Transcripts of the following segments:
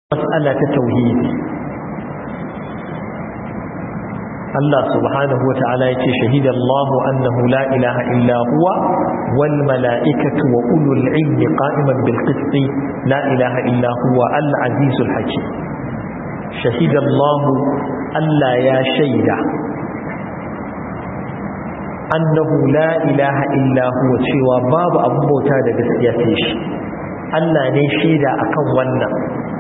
mas'ala ta tauhidi Allah subhanahu wa ta'ala ya ce shahida Allah annahu la ilaha illa huwa wal mala'ikatu wa ulul ilmi qa'iman bil qist la ilaha illa huwa al azizul hakim shahida Allah Allah ya shaida annahu la ilaha illa huwa cewa babu abun bauta da gaskiya sai shi Allah ne shaida akan wannan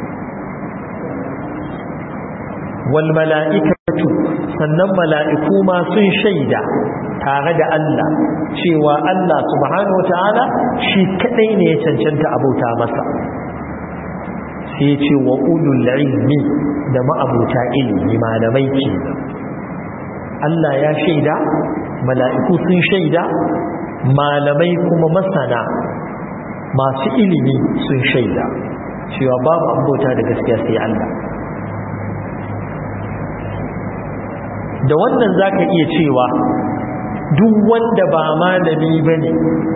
wal mala'ikatu sannan mala'iku ma sun shaida tare da Allah cewa Allah subhanahu wata'ala shi kadai ne ya cancanta abauta masa sai ce wa ulul ilmi da ma'abuta ilmi malamai ke Allah ya shaida mala'iku sun shaida malamai kuma masana masu ilimi sun shaida cewa babu abauta da gaskiya sai Allah da wannan za ka iya cewa duk wanda ba malami ba ne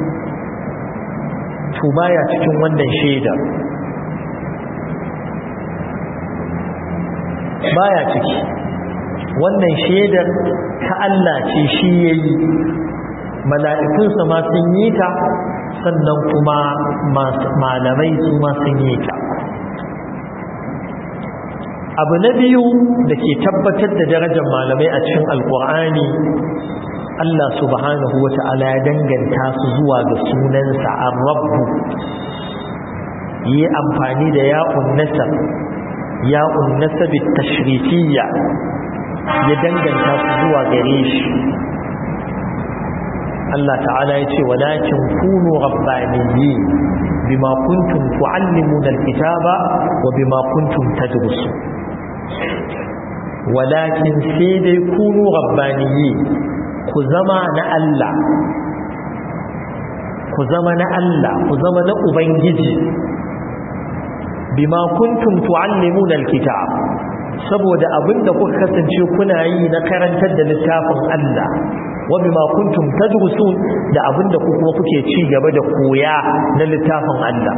to baya cikin wannan shaidar baya ciki wannan shaidar ta Allah ce shi ya yi mala'ikunsa ma sun yi ta sannan kuma malamai su ma sun yi ta abu na biyu da ke tabbatar da darajar malamai a cikin alkur'ani Allah subhanahu wa ta'ala ya danganta su zuwa ga sunansa ar-rabbu yi amfani da ya'un nasab ya'un nasab tashrifiyya ya danganta su zuwa gare shi Allah ta'ala ya ce walakin kunu rabbaniyyin bima kuntum tu'allimuna al-kitaba wa bima kuntum tadrusun walakin sai dai kunu rabbaniyi ku zama na Allah ku zama na Allah ku zama na ubangiji bima kuntum tuallimuna alkitab saboda abinda kuka kasance kuna yi na karantar da littafin Allah wa bima kuntum tadrusun da abinda ku kuma kuke ci gaba da koya na littafin Allah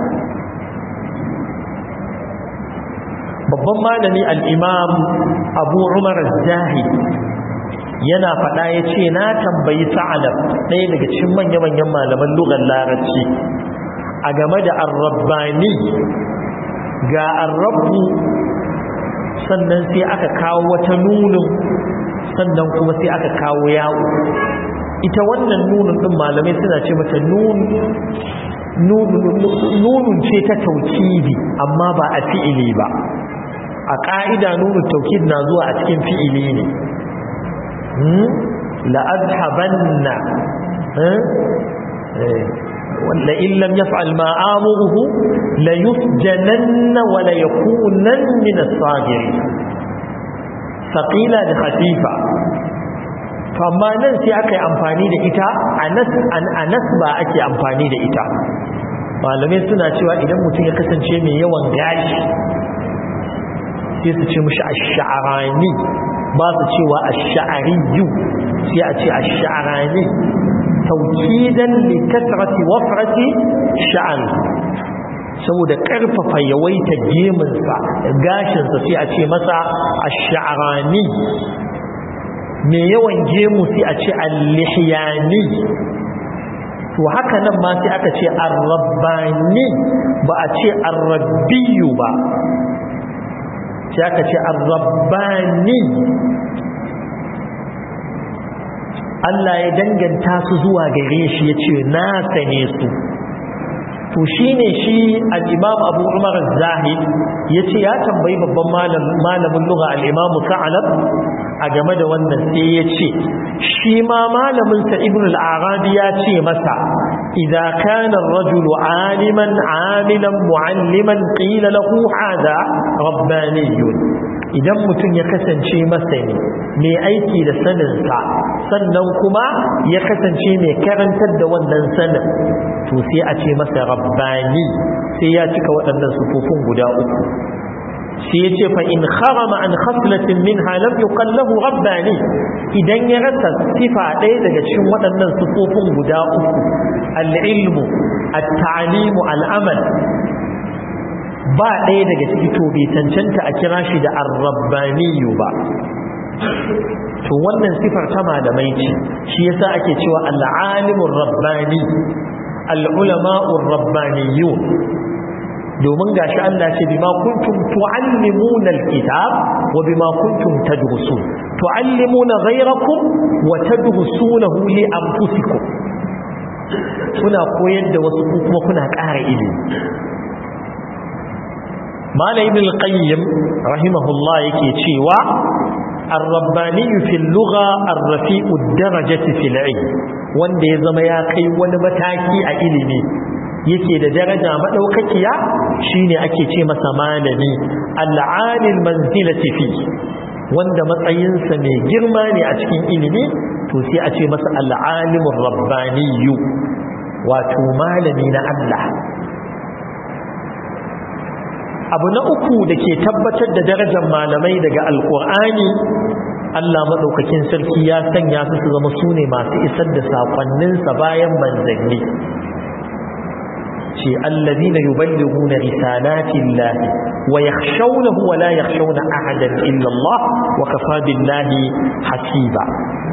babban malami al'imam abu umar zahi yana faɗa ya ce na tambayi sa'alab ɗaya daga cikin manya-manyan malaman lugar larabci a game da arrabbani ga arrabbu sannan sai aka kawo wata nunin sannan kuma sai aka kawo yawo ita wannan nunin ɗin malamai suna ce mata nunun ce ta taukidi amma ba a fi'ili ba a ƙa'ida nuna taukid na zuwa a cikin fi'ili ne la'adhabanna wanda illam ya fa'al ma'amuruhu la yusjananna wa la yakunan min as-sagiri saqila da khatifa amma nan sai aka yi amfani da ita a nas ba ake amfani da ita malamai suna cewa idan mutum ya kasance mai yawan gashi sai su ce mushi ash-sha'rani ba su cewa ash-sha'riyu sai a ce ash-sha'rani tawkidan li kasrati wafrati sha'r saboda karfafa yawaita geminsa gashinsa sai a ce masa ash-sha'rani me yawan gemu sai a ce al-lihyani to haka nan ma sai aka ce ar-rabbani ba a ce ar-rabbiyu ba sai aka ce arrabbani Allah ya danganta su zuwa gare shi ya ce na sane su to shi ne shi al'imam abu umar zahid ya ce ya tambayi babban malamin lura al'imamu sa'alab a game da wannan sai ya ce shi ma malaminsa ibn al'arabi ya ce masa إذا كان الرجل عالما عاملا معلما قيل له هذا رباني idan mutum ya kasance masani mai aiki da saninsa sannan kuma ya kasance mai karantar da wannan sanin to sai a ce masa rabbani sai ya cika waɗannan sufufin guda uku sai ya ce fa'in harama an khaslatin min halar yukan lahu rabbani idan ya rasa sifa ɗaya daga cikin waɗannan sufufin guda uku al'ilmu al-ta'alimu al'amal ba ɗaya daga ciki to bai cancanta a kira shi da ar-rabbaniyu ba to wannan sifar ta malamai ce shi yasa ake cewa al-alimur rabbani al-ulama'ur rabbaniyun domin gashi Allah ce bima kuntum tuallimuna al-kitab wa bima kuntum tadrusun tuallimuna ghayrakum wa tadrusunahu li anfusikum kuna koyar da wasu kuma kuna ƙara ilimi malai ibn al-qayyim rahimahullah yake cewa ar-rabbani fi al-lugha ar-rafi'u ad-darajati fi al-ilm wanda ya zama ya kai wani mataki a ilimi yake da daraja madaukakiya shine ake ce masa malami al-alil manzilati fi wanda matsayinsa mai girma ne a cikin ilimi to sai a ce masa al-alimur rabbaniyyu wato malami na Allah abu na uku da ke tabbatar da darajar malamai daga alkur'ani Allah maɗaukakin sarki ya sanya su su zama su ne masu isar da saƙonninsa bayan manzanni ce allazi na yuballigu na risalatin lahi wa ya shaunahu wa la ya shauna ahadan illallah wa kafa billahi hasiba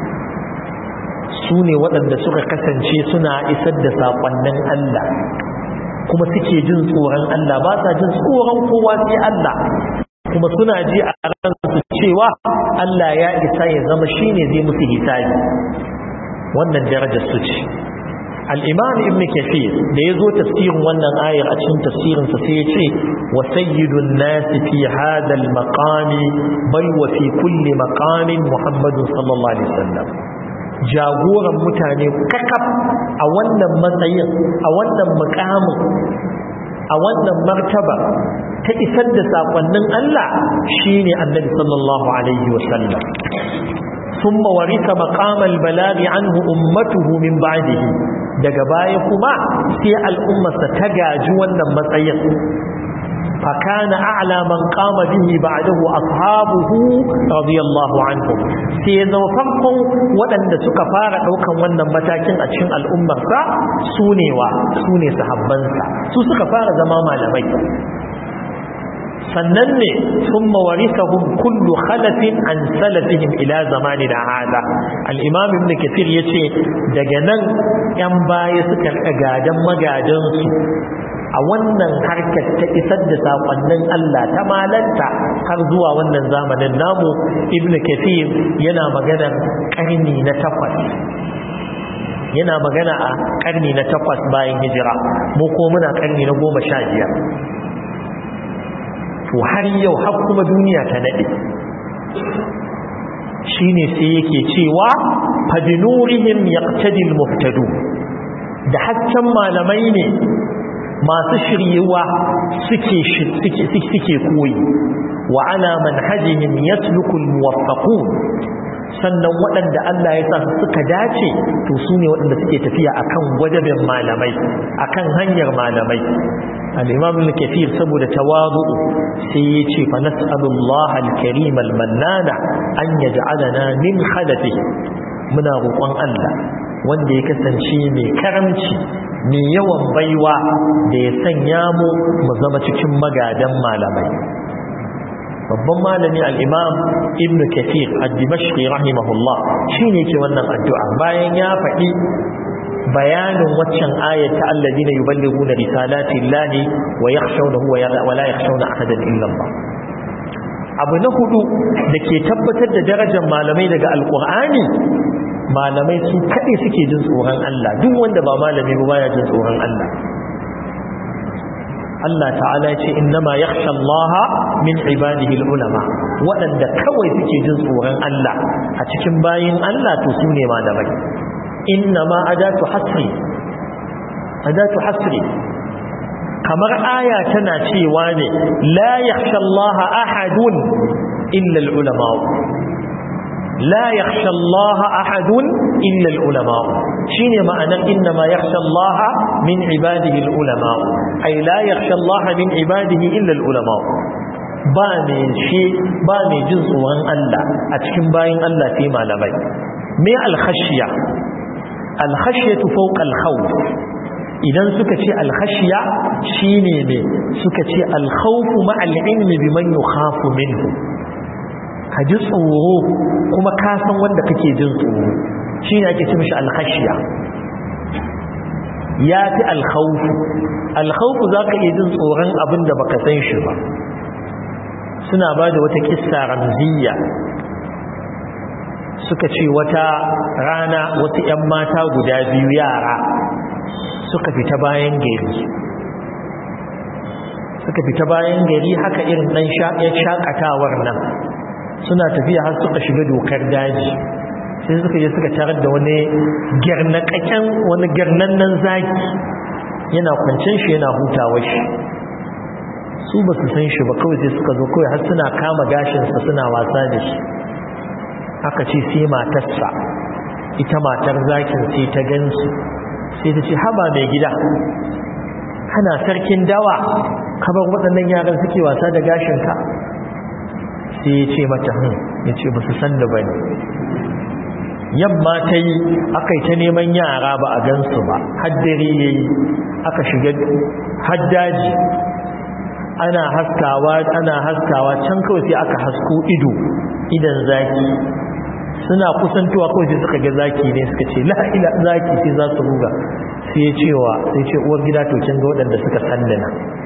su ne waɗanda suka kasance suna isar da saƙonnin Allah kuma suke jin tsoron Allah ba sa jin tsoron kowa sai Allah kuma suna ji a ransu cewa Allah ya isa ya zama shine zai musu hisabi wannan darajar su ce al-imam ibn kathir da yazo tafsirin wannan ayar a cikin tafsirin sa sai ya ce wa sayyidun nas fi hadha al-maqami bal wa fi kulli maqamin muhammadun sallallahu alaihi wasallam jagoran mutane kakaf a wannan matsayin a wannan mukamin a wannan martaba ta isar da sakonnin Allah shine annabi sallallahu alaihi wasallam ثم ورث مقام البلاغ عنه أمته من بعده daga baya kuma sai al'ummarsa ta gaji wannan matsayin fakana a'la man qama bihi ba'dahu ashabuhu radiyallahu anhum sai ya zama farkon waɗanda suka fara ɗaukan wannan matakin a cikin al'ummarsa su ne wa su ne sahabbansa su suka fara zama malamai sannan ne sun mawarisahun kullu khalafin an salafihim ila zamani da hada al'imam ibn kafir ya ce daga nan ‘yan baya suka gadan magadansu a wannan harkar ta isar da saƙonnin Allah ta malanta har zuwa wannan zamanin namu ibn kafir yana maganar ƙarni na takwas yana magana a ƙarni na takwas bayan hijira mu ko muna ƙarni na goma sha biyar to har yau har kuma duniya ta nade shine sai yake cewa fadinurihim yaqtadi almuhtadu da hasken malamai ne masu shiryewa suke suke suke koyi wa ala manhajihim yasluku almuwaffaqun sannan waɗanda Allah ya sa suka dace to su ne waɗanda suke tafiya akan gwajabin malamai akan hanyar malamai al-imam al-kathir saboda tawadu sai ya ce fa nas'alullaha al-karim al-mannana an yaj'alana min khalafihi muna roƙon Allah wanda ya kasance mai karamci mai yawan baiwa da ya sanya mu mu zama cikin magadan malamai babban malami al-imam ibn kathir ad-dimashqi rahimahullah shine ke wannan addu'a bayan ya faɗi bayanin waccan ayat ta alladina yuballighuna risalati llahi wa yakhshawnahu wa la yakhshawna ahadan illa Allah abu na hudu da ke tabbatar da darajar malamai daga alqur'ani malamai su kade suke jin tsoron Allah duk wanda ba malami ba baya jin tsoron Allah Allah ta'ala ya ce innama yakhsha Allah min ibadihi ulama waɗanda kawai suke jin tsoron Allah a cikin bayin Allah to su ne malamai innama adatu hasri adatu hasri kamar aya tana cewa ne la yakhsha Allah ahadun illa al-ulama la yakhsha Allah ahadun illa al-ulama shine ma'anar innama yakhsha Allah min ibadihi al-ulama ay la yakhsha Allah min ibadihi illa al-ulama ba ne shi ba ne jin tsoron Allah a cikin bayin Allah sai malamai me al-khashya al-khashyatu fawqa al-khawf idan suka ce alkhashiya shine ne suka ce alkhawfu ma'al ilmi biman yukhafu minhu ka ji tsoro kuma ka san wanda kake jin tsoro shine ake ce mishi alkhashiya ya fi alkhawfu alkhawfu zaka iya jin tsoron abin da baka san shi ba suna ba da wata kissa ramziya suka ce wata rana wasu 'yan mata guda biyu yara suka fita bayan gari suka fita bayan gari haka irin ɗan shakatawar nan suna tafiya har suka shiga dokar daji sai suka je suka tarar da wani garnakaken wani garnannan zaki yana kwancin shi yana hutawa shi su ba su san shi ba kawai sai suka zo kawai har suna kama gashinsa suna wasa da shi aka ce sai matarsa ita matar zakin sai ta gansu sai ta ce haba mai gida kana sarkin dawa kabar waɗannan yaran suke wasa da gashinka sai ya ce mata hun ya ce ba su san da ba ne yamma ta yi aka yi ta neman yara ba a gansu ba haddare ya yi aka shiga haddaji ana haskawa ana haskawa can kawai sai aka hasko ido idan zaki suna kusantowa kawai sai suka ga zaki ne suka ce la'ila zaki sai za su ruga sai ya cewa sai ce uwar gida to kin ga waɗanda suka sandana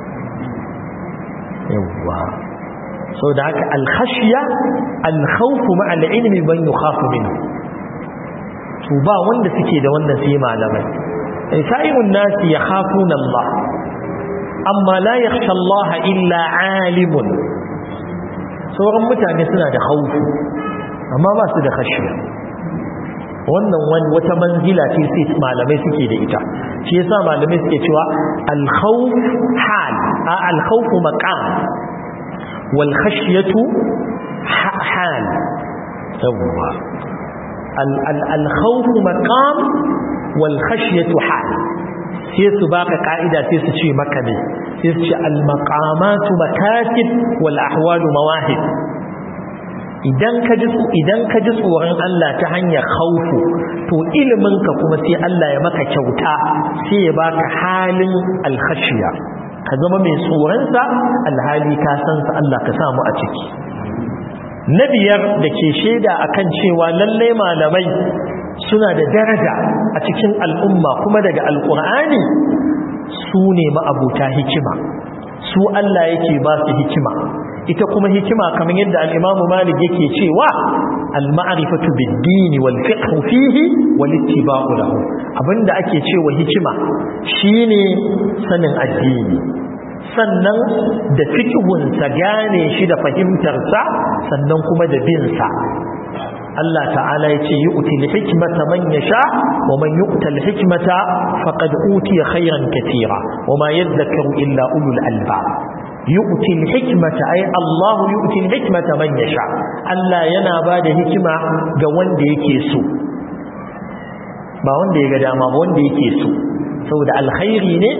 yawwa sau da haka alkhashiya alkhawfu ma al'ilmi ban yukhafu minhu to ba wanda suke da wannan sai malamai sa'irun nasi yakhafuna Allah amma la yakhsha Allah illa alimun sauran mutane suna da khawfu amma ba su da khashiya wannan wani wata manzila ce sai malamai suke da ita shi yasa malamai suke cewa al-khawf hal a al-khawf maqam wal khashyatu hal yawwa al-khawf maqam wal khashyatu hal sai su baka ka'ida sai su ce maka ne sai su ce al-maqamatu makatib wal ahwalu mawahib idan ka ji idan ka ji tsoron Allah ta hanyar khaufu to ilimin ka kuma sai Allah ya maka kyauta sai ya baka halin al-khashiya ka zama mai tsoron sa alhali ka san sa Allah ka samu a ciki na biyar da ke shaida akan cewa lallai malamai suna da daraja a cikin al'umma kuma daga alƙur'ani su ne ma'abuta hikima su Allah yake ba su hikima ita kuma hikima kamar yadda al-Imam Malik yake cewa al-ma'rifatu bid-din wal fiqh fihi wal ittiba'u lahu abinda ake cewa hikima shine sanin addini sannan da fiqhun sa gane shi da fahimtar sa sannan kuma da bin sa Allah ta'ala ya ce yu'ti al-hikmata man yasha wa man yu'ta al-hikmata faqad utiya khayran katira wa ma yadhakkaru illa ulul albab yu'ti al-hikmata ay Allah yu'ti al-hikmata man yasha Allah yana bada hikima ga wanda yake so ba wanda ya ga dama ba wanda yake so saboda alkhairi ne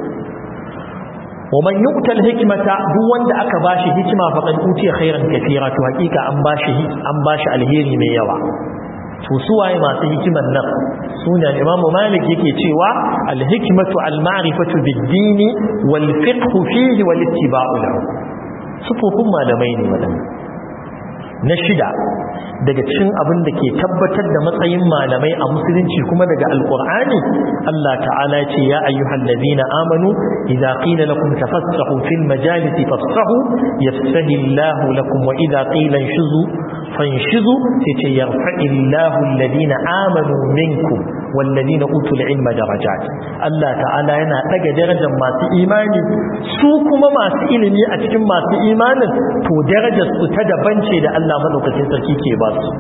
wa man yu'ta al-hikmata duk wanda aka bashi hikima faqad utiya khairan katira to hakika an bashi an bashi alheri mai yawa to suwaye masu hikiman nan suna Imam Malik yake cewa al-hikmatu al-ma'rifatu bid-din wal fiqh fihi wal ittiba'u lahu sufufin malamai ne wadannan na shida daga cikin abin da ke tabbatar da matsayin malamai a musulunci kuma daga alkur'ani Allah ta'ala ce ya ayyuhal ladina amanu idza qila lakum tafassahu fil majalisi fafsahu yafsahu Allahu lakum wa idza qila inshuzu fanshizu yace yarfa'illahu alladina amanu minkum wal ladina utul ilma darajat Allah ta'ala yana daga darajar masu imani su kuma masu ilimi a cikin masu imanin to darajar su ta daban ce da Allah madaukakin sarki ke ba su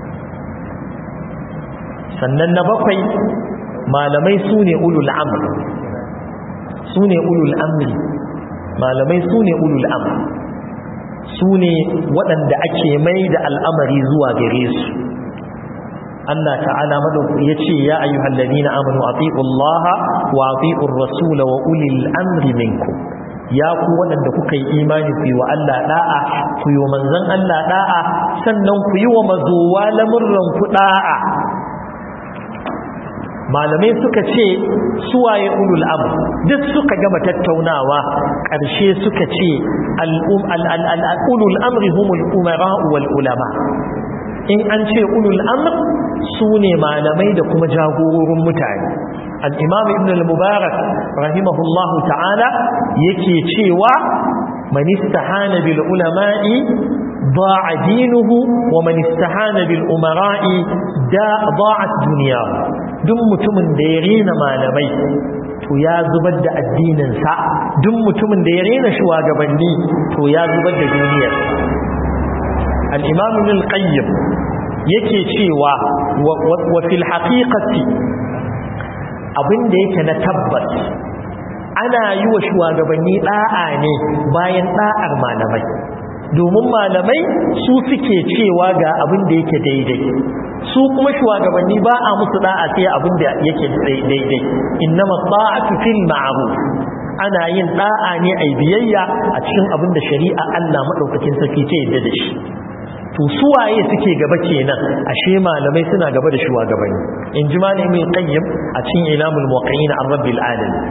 sannan na bakwai malamai su ne ulul amr su ne ulul amri malamai su ne ulul amr su ne waɗanda ake mai da al'amari zuwa gare su Allah ta'ala madauki ya ce ya ayyuhal ladina amanu ati'u Allah wa ati'u ar-rasul wa ulil amri minkum ya ku waɗanda kuka yi imani ku yi wa Allah da'a ku yi wa manzon Allah da'a sannan ku yi wa mazowa lamurran ku da'a malamai suka ce suwaye ulul amr duk suka gama tattaunawa ƙarshe suka ce ulul amri humul umara wal ulama in an ce ulul amr su ne malamai da kuma jagororin mutane al'imam ibn al-mubarak rahimahullahu ta'ala yake cewa man istahana bil ulama'i ضاع دينه ومن استهان بالأمراء ضاعت دنياه duk mutumin da ya rena malamai to ya zubar da addininsa duk mutumin da ya rena shugabanni to ya zubar da duniyar al-imam al-qayyim yake cewa wa fil haqiqati abinda yake na tabbas ana yi wa shugabanni da'a ne bayan da'ar malamai domin malamai su suke cewa ga abin da yake daidai su kuma shugabanni ba a musu da'a sai abin da yake daidai innama ta'atu fil ma'ruf ana yin da'a ne ai biyayya a cikin abin da shari'a Allah madaukakin sarki ce yadda da shi to suwaye suke gaba kenan ashe malamai suna gaba da shugabanni in ji malamin qayyim a cikin ilamul muwaqqi'in an rabbil alamin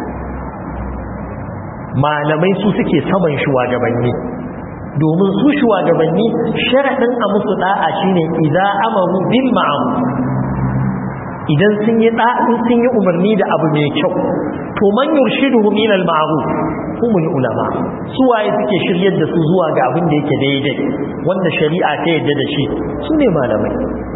malamai su suke saman shugabanni domin su shugabanni sharaɗin a musu da'a shine idza amaru bil ma'ruf idan sun yi da'in sun yi umarni da abu mai kyau to man yurshiduhum ila al ma'ruf humul ulama su waye suke shiryar da su zuwa ga abin da yake daidai wanda shari'a ta yadda da shi su ne malamai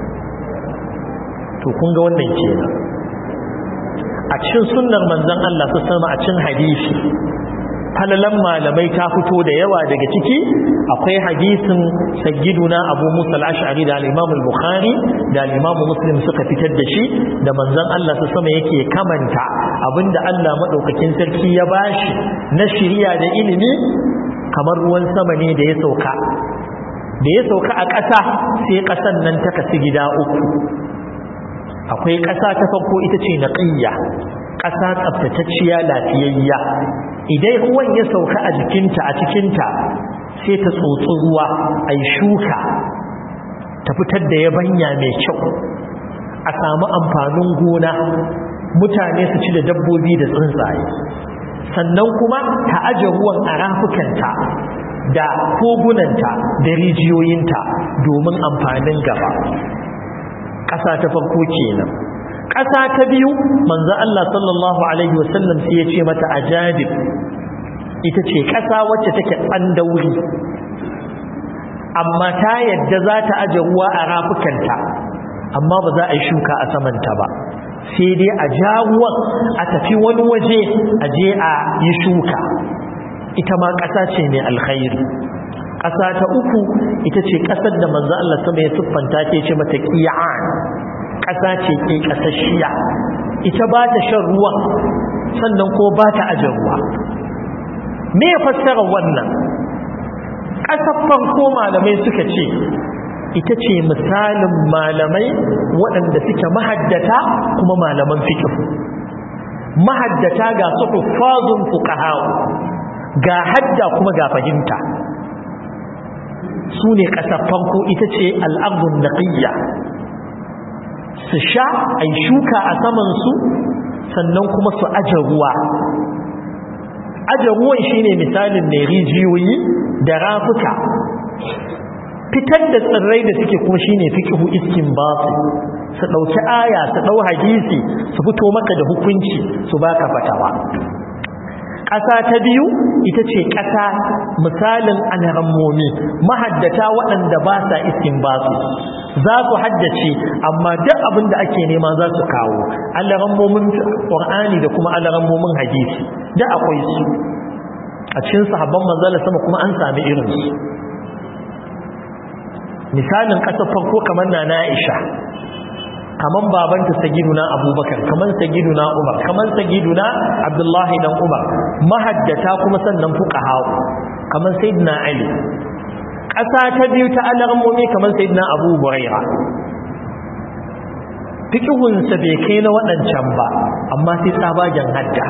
to kun ga wannan kenan a cikin sunnar manzon Allah ta sama a cikin hadisi falalan malamai ta fito da yawa daga ciki akwai hadisin sayyiduna abu musa al-ash'ari da al-imam al-bukhari da al-imam muslim suka fitar da shi da manzon Allah su sama yake kamanta abinda Allah madaukakin sarki ya bashi na shiriya da ilimi kamar ruwan sama ne da ya sauka da ya sauka a ƙasa sai ƙasan nan ta kasu gida uku akwai ƙasa ta farko ita ce naqiyya ƙasa tsaftatacciya lafiyayya idan ruwan ya sauka a jikinta a cikinta sai ta tsotsi ruwa a shuka ta fitar da yabanya mai kyau a samu amfanin gona mutane su ci da dabbobi da tsuntsaye sannan kuma ta aje ruwan a rafukanta da kogunanta da rijiyoyinta domin amfanin gaba ƙasa ta farko kenan ƙasa ta biyu manzo Allah sallallahu alaihi wasallam sai ya ce mata ajadib ita ce ƙasa wacce take tsandauri amma ta yadda za ta aje ruwa a rafukanta amma ba za a yi shuka a samanta ba sai dai a ja ruwan a tafi wani waje a je a yi shuka ita ma ƙasa ce mai alkhairi ƙasa ta uku ita ce ƙasar da manzo Allah sama ya siffanta ta ce mata qiyan ƙasa ce ke ƙasashiya ita ba ta shan ruwa sannan ko ba ta aje ruwa me ya fassara wannan ƙasar farko malamai suka ce ita ce misalin malamai waɗanda suke mahaddata kuma malaman fikihu mahaddata ga su huffazun fuqaha ga hadda kuma ga fahimta su ne ƙasar farko ita ce al'abun naqiyya su sha a shuka a samansu sannan kuma su aje ruwa aje ruwan shine misalin mai rijiyoyi da rafuka fitar da tsirrai da suke kuma shine fiqhu iskin basu su dauki aya su dau hadisi su fito maka da hukunci su baka fatawa ƙasa ta biyu ita ce ƙasa misalin alhammomi mahaddata waɗanda ba sa iskin basu za su haddace amma duk abin da ake nema za su kawo alhammomin ƙur'ani da kuma alhammomin hadisi da akwai su a cikin sahabban manzala sama kuma an sami irinsu misalin ƙasar farko kamar na na Aisha kaman babanta sagiduna Abubakar kaman sagiduna Umar kaman sagiduna Abdullahi dan Umar mahaddata kuma sannan fuqaha kaman sayyidina Ali ƙasa ta biyu ta alarmomi kaman sayyidina Abu Huraira fiqhun sa bai kai na waɗancan ba amma sai tsabagen hadda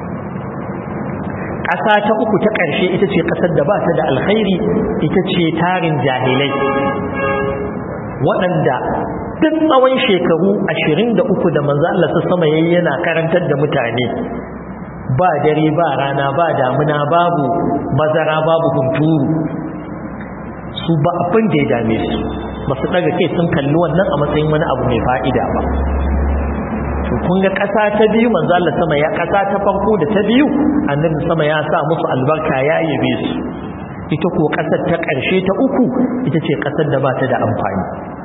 ƙasa ta uku ta ƙarshe ita ce ƙasar da ba ta da alkhairi ita ce tarin jahilai waɗanda duk tsawon shekaru 23 da manzo Allah sama yayi yana karantar da mutane ba dare ba rana ba damuna babu bazara babu hunturu su ba abin da ya dame su ba su daga kai sun kalli wannan a matsayin wani abu mai fa'ida ba to kun ga ƙasa ta biyu manzo Allah sama ya ƙasa ta farko da ta biyu annabi sama ya sa musu albarka ya yabe su ita ko ƙasar ta ƙarshe ta uku ita ce ƙasar da ba ta da amfani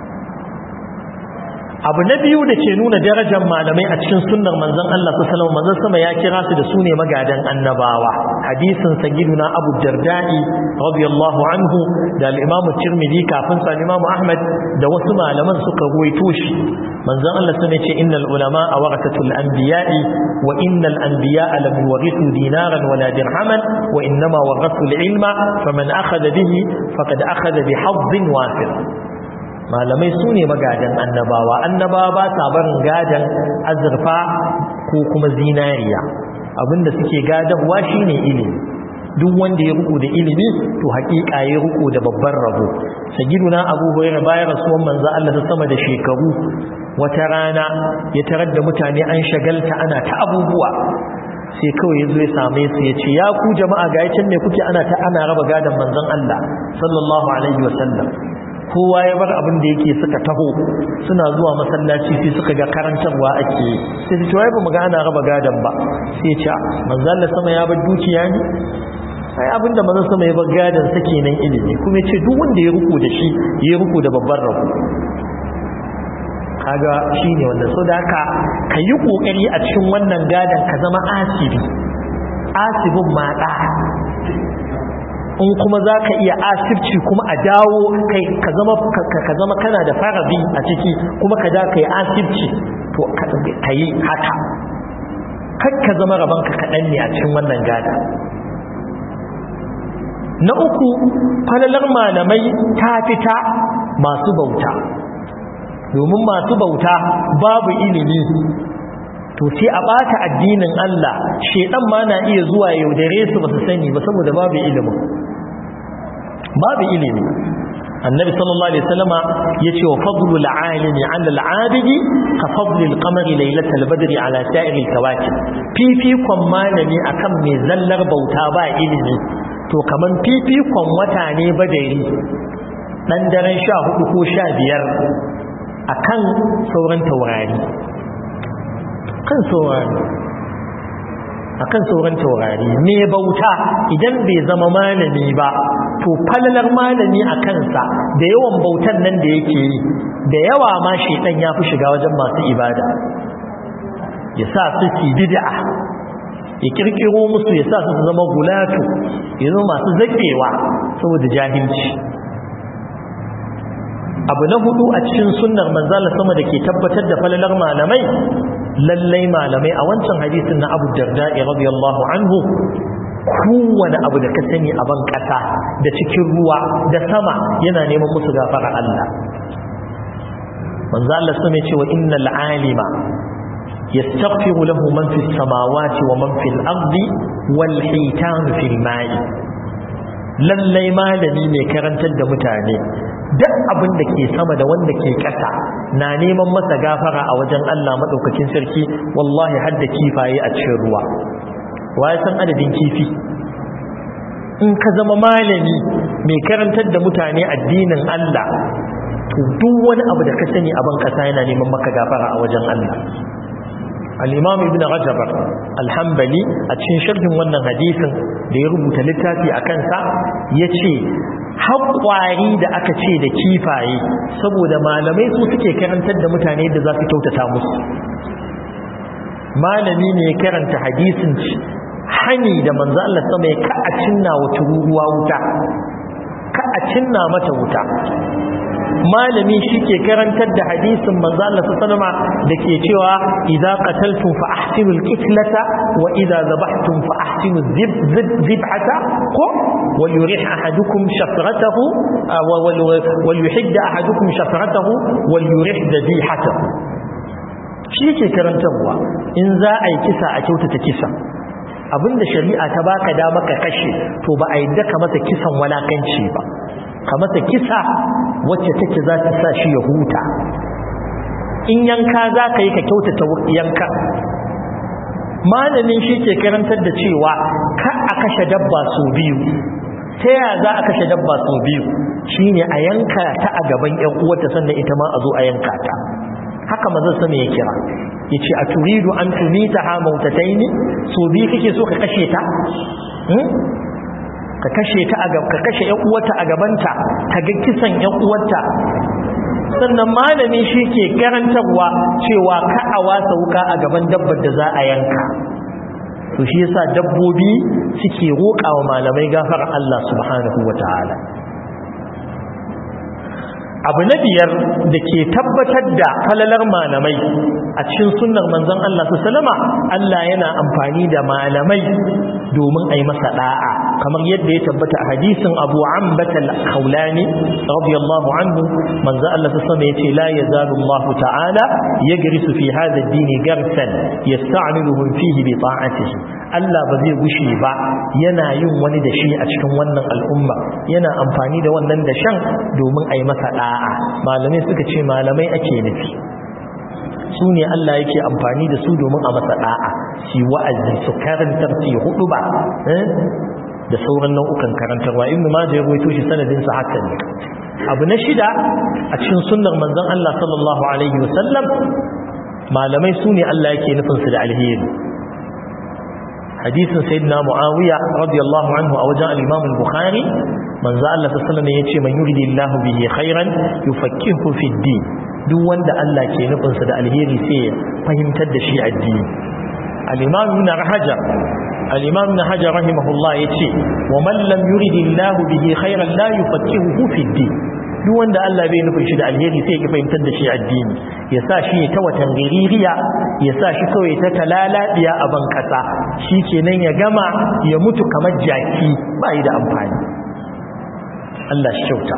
abu na biyu da ke nuna darajar malamai a cikin sunnar manzon Allah sallallahu alaihi wasallam sama ya kira su da sune magadan annabawa hadisin sayyiduna Abu Darda'i radiyallahu anhu da al-Imam Tirmidhi kafin sa Imam Ahmad da wasu malaman suka ruwaito shi manzon Allah sun ce innal ulama warathatul anbiya'i wa innal anbiya'a lam yuwarithu dinaran wala dirhaman wa innama warathu al-ilma faman akhadha bihi faqad akhadha bi hazzin wafir malamai su ne magadan annabawa annabawa ba sa barin gadan azurfa ko kuma zinariya abinda suke gadarwa shine ilimi duk wanda ya ruku da ilimi to hakika ya ruku da babban rabo sagiduna abu hurairah bayan rasuwan manzo Allah ta sama da shekaru wata rana ya tarar da mutane an shagalta ana ta abubuwa sai kawai ya zo ya same su ya ce ya ku jama'a ga yacin ne kuke ana ta ana raba gadon manzon Allah sallallahu alaihi wasallam kowa ya bar abin da yake suka taho suna zuwa masallaci sai suka ga karantarwa ake sai su cewa ba mu ga ana raba gadon ba sai ya ce manzon Allah sama ya bar dukiya ne sai abinda manzon sama ya bar gadon sa kenan ilimi kuma ya ce duk wanda ya ruku da shi ya ruku da babban rabo kaga shine wanda so da haka ka yi kokari a cikin wannan gadon ka zama asibi asibin maɗa in kuma za ka iya asibci kuma a dawo kai ka zama kana da farabi a ciki kuma ka da ka yi asibci to ka yi haka kar ka zama rabanka kaɗan ne a cikin wannan gada na uku falalar malamai ta fita masu bauta domin masu bauta babu ilimi to sai a bata addinin Allah shedan ma na iya zuwa yaudare su ba su sani ba saboda babu ilimi babu ilimi annabi sallallahu alaihi wasallama yace wa fadlu al-alimi 'ala al-'abidi ka fadli al-qamari laylatal badri 'ala sa'iri al-kawakib fifikon malami akan mai zallar bauta ba ilimi to kaman fifikon wata ne badari dan daren 14 ko 15 akan sauran taurari kan saurari akan sauran taurari me bauta idan bai zama malami ba to falalar malami a kansa da yawan bautan nan da yake yi da yawa ma shedan ya fi shiga wajen masu ibada ya sa su ci bid'a ya kirkiro musu ya sa su zama gulatu ya zama masu zakewa saboda jahilci abu na hudu a cikin sunnar manzala sama da ke tabbatar da falalar malamai lallai malamai a wancan hadisin na abu darda'i radiyallahu anhu kowane abu da ka sani a ban kasa da cikin ruwa da sama yana neman musu gafara Allah manzo Allah sun ce wa innal alima yastaghfiru lahu man fis samawati wa man fil ardi wal hitan fil ma'i lallai malami mai karantar da mutane duk abin da ke sama da wanda ke ƙasa na neman masa gafara a wajen Allah maɗaukakin sarki wallahi har da kifaye a cikin ruwa waye san adadin kifi in ka zama malami mai karantar da mutane addinin Allah to duk wani abu da ka sani a ban ƙasa yana neman maka gafara a wajen Allah al-imam ibn rajab al-hanbali a cikin sharhin wannan hadisin da ya rubuta littafi a kansa yace haƙwari da aka ce da kifaye saboda malamai su suke karantar da mutane da za su kyautata musu malami ne ya karanta hadisin hani da manzo Allah sama ya ka a cinna wa tururuwa wuta ka a cinna mata wuta malami shi ke karantar da hadisin manzo Allah sallama da ke cewa idza qataltum fa ahsinul qitlata wa idza zabahtum fa ahsinu zibhata ko wal yurih ahadukum shafratahu wal yuhidda ahadukum shafratahu wal yurih dhabihatahu shi ke karantarwa in za a yi kisa a kyautata kisa abinda shari'a ta baka da maka kashe to ba a yi daka masa kisan walakanci ba ka masa kisa wacce take za ta sa shi ya huta in yanka za ka yi ka kyautata yanka malamin shi ke karantar da cewa ka a kashe dabba sau biyu ta yaya za a kashe dabba sau biyu shine a yanka ta a gaban yan uwarta sannan ita ma a zo a yanka ta haka mazan sama ya kira ya ce a turidu an tumita ha mautatai ne so biyu kake so ka kashe ta ka kashe ta a ka kashe yan uwarta a gabanta ta ga kisan yan uwarta sannan malami shi ke karantarwa cewa ka a wasa wuka a gaban dabbar da za a yanka to shi yasa dabbobi suke roƙa wa malamai gafar Allah subhanahu wataala abu na biyar da ke tabbatar da falalar malamai a cikin sunnar manzon Allah su salama Allah yana amfani da malamai domin a yi masa da'a kamar yadda ya tabbata a hadisin abu ambata al-khawlani radiyallahu anhu manzon Allah su sama yace la yazalu Allah ta'ala yagrisu fi hadha ad-din garsan yasta'miluhum fihi bi ta'atihi Allah ba zai gushe ba yana yin wani da shi a cikin wannan al'umma yana amfani da wannan da shan domin a yi masa da'a malamai suka ce malamai ake nufi su ne Allah yake amfani da su domin a masa da'a shi wa'azi su karantar su hudu ba da sauran nau'ukan karantarwa ibnu majah ya rawaito shi sanadin sa haka ne abu na shida a cikin sunnar manzon Allah sallallahu alaihi wasallam malamai su ne Allah yake nufin su da alheri hadisin sayyidina muawiya radiyallahu anhu a wajen al-imam al-bukhari manzo Allah sallallahu alaihi wasallam yace man yuridillahu bihi khairan yufakkihu fi din duk wanda Allah ke nufin sa da alheri sai ya fahimtar da shi addini al-imam ibn hajar al-imam ibn hajar rahimahullah yace wa man lam yuridillahu bihi khairan la yufakkihu fi din duk wanda Allah bai nufin shi da alheri sai ya fahimtar da shi addini ya sa shi ta watan giririya ya sa shi kawai ta talalabiya a ban kasa shi kenan ya gama ya mutu kamar jaki ba yi da amfani Allah shi kyauta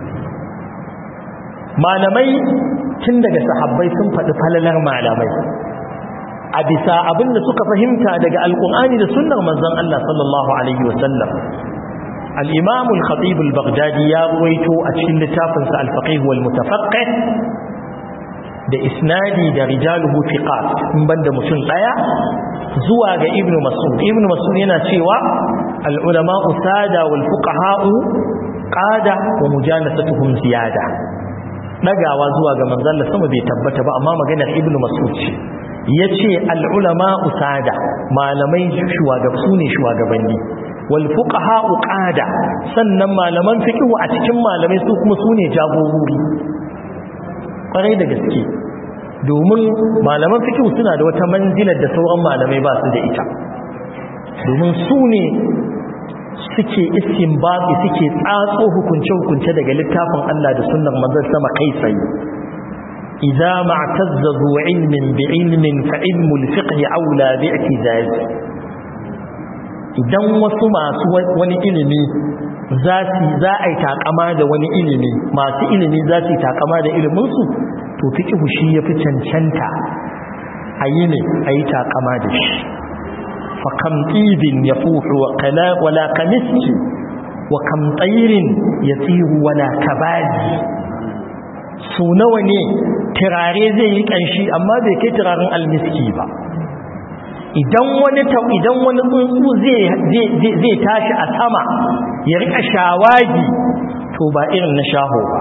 malamai tun daga sahabbai sun faɗi falalar malamai a bisa abin da suka fahimta daga alƙur'ani da sunnar manzon Allah sallallahu alaihi wasallam الإمام الخطيب البغدادي يرويته أتشل لتافنس الفقيه والمتفقه da isnadi da rijaluhu thiqat in banda mutum daya zuwa ga ibnu mas'ud ibnu mas'ud yana cewa al ulama usada wal fuqaha qada wa mujalasatuhum ziyada dagawa zuwa ga manzon sama bai tabbata ba amma maganar ibnu mas'ud ce yace al ulama usada malamai shugaba sune shugabanni wal fuqaha qada sannan malaman fiqh a cikin malamai su kuma sune jagorori kwarai da gaske domin malaman fiqh suna da wata manzilar da sauran malamai ba su da ita domin su ne suke istinbabi suke tsatso hukunce hukunce daga littafin Allah da sunnar manzon sama kai tsaye idza ma'tazza zu ilmin bi ilmin fa ilmu al-fiqh aula bi i'tizaz idan wasu masu wani ilimi za a yi takama da wani ilimi masu ilimi za su yi takama da iliminsu to fikihu shi ya fi cancanta a yi ne a yi takama da shi fakam ɗibin ya fuhu wala kamiski wa kam tsayirin ya tsiru wala kabaji su nawa ne turare zai yi ƙanshi amma bai kai turaren almiski ba idan wani idan wani tsuntsu zai tashi a sama ya rika shawagi to ba irin na shaho ba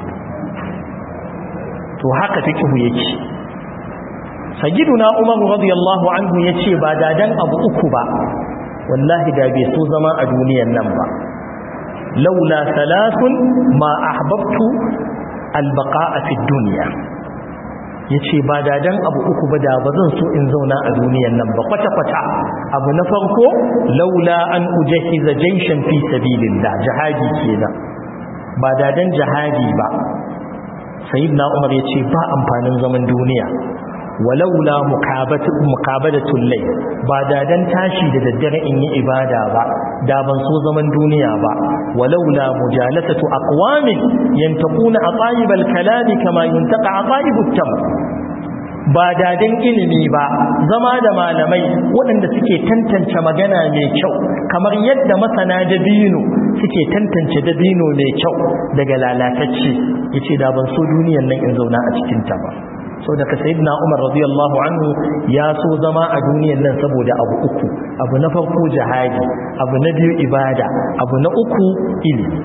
to haka fikihu yake sajiduna umar radiyallahu anhu yace ba dadan abu uku ba wallahi da bai so zama a duniyan nan ba laula thalathun ma ahbabtu albaqa'a fi dunya ya ce ba dadan abu uku ba da ba zan so in zauna a duniyan nan ba kwata-kwata abu na farko laula an ujahiza jaishan fi sabilillah jihadi kenan ba dadan jihadi ba sayyidina umar ya ce ba amfanin zaman duniya walaula mukabadatul lay ba dadan tashi da daddare in yi ibada ba da ban so zaman duniya ba walaula mujalasatu aqwamin yantaquna atayibal kalami kama yuntaqa atayibut tam ba dadan ilimi ba zama da malamai waɗanda suke tantance magana mai kyau kamar yadda masana dabino suke tantance dabino mai kyau daga lalatacce yace da ban so duniyan nan in zauna a cikin ta ba sau daga sayidina umar radiyallahu anhu ya so zama a duniyan nan saboda abu uku abu na farko jihadi abu na biyu ibada abu na uku ilimi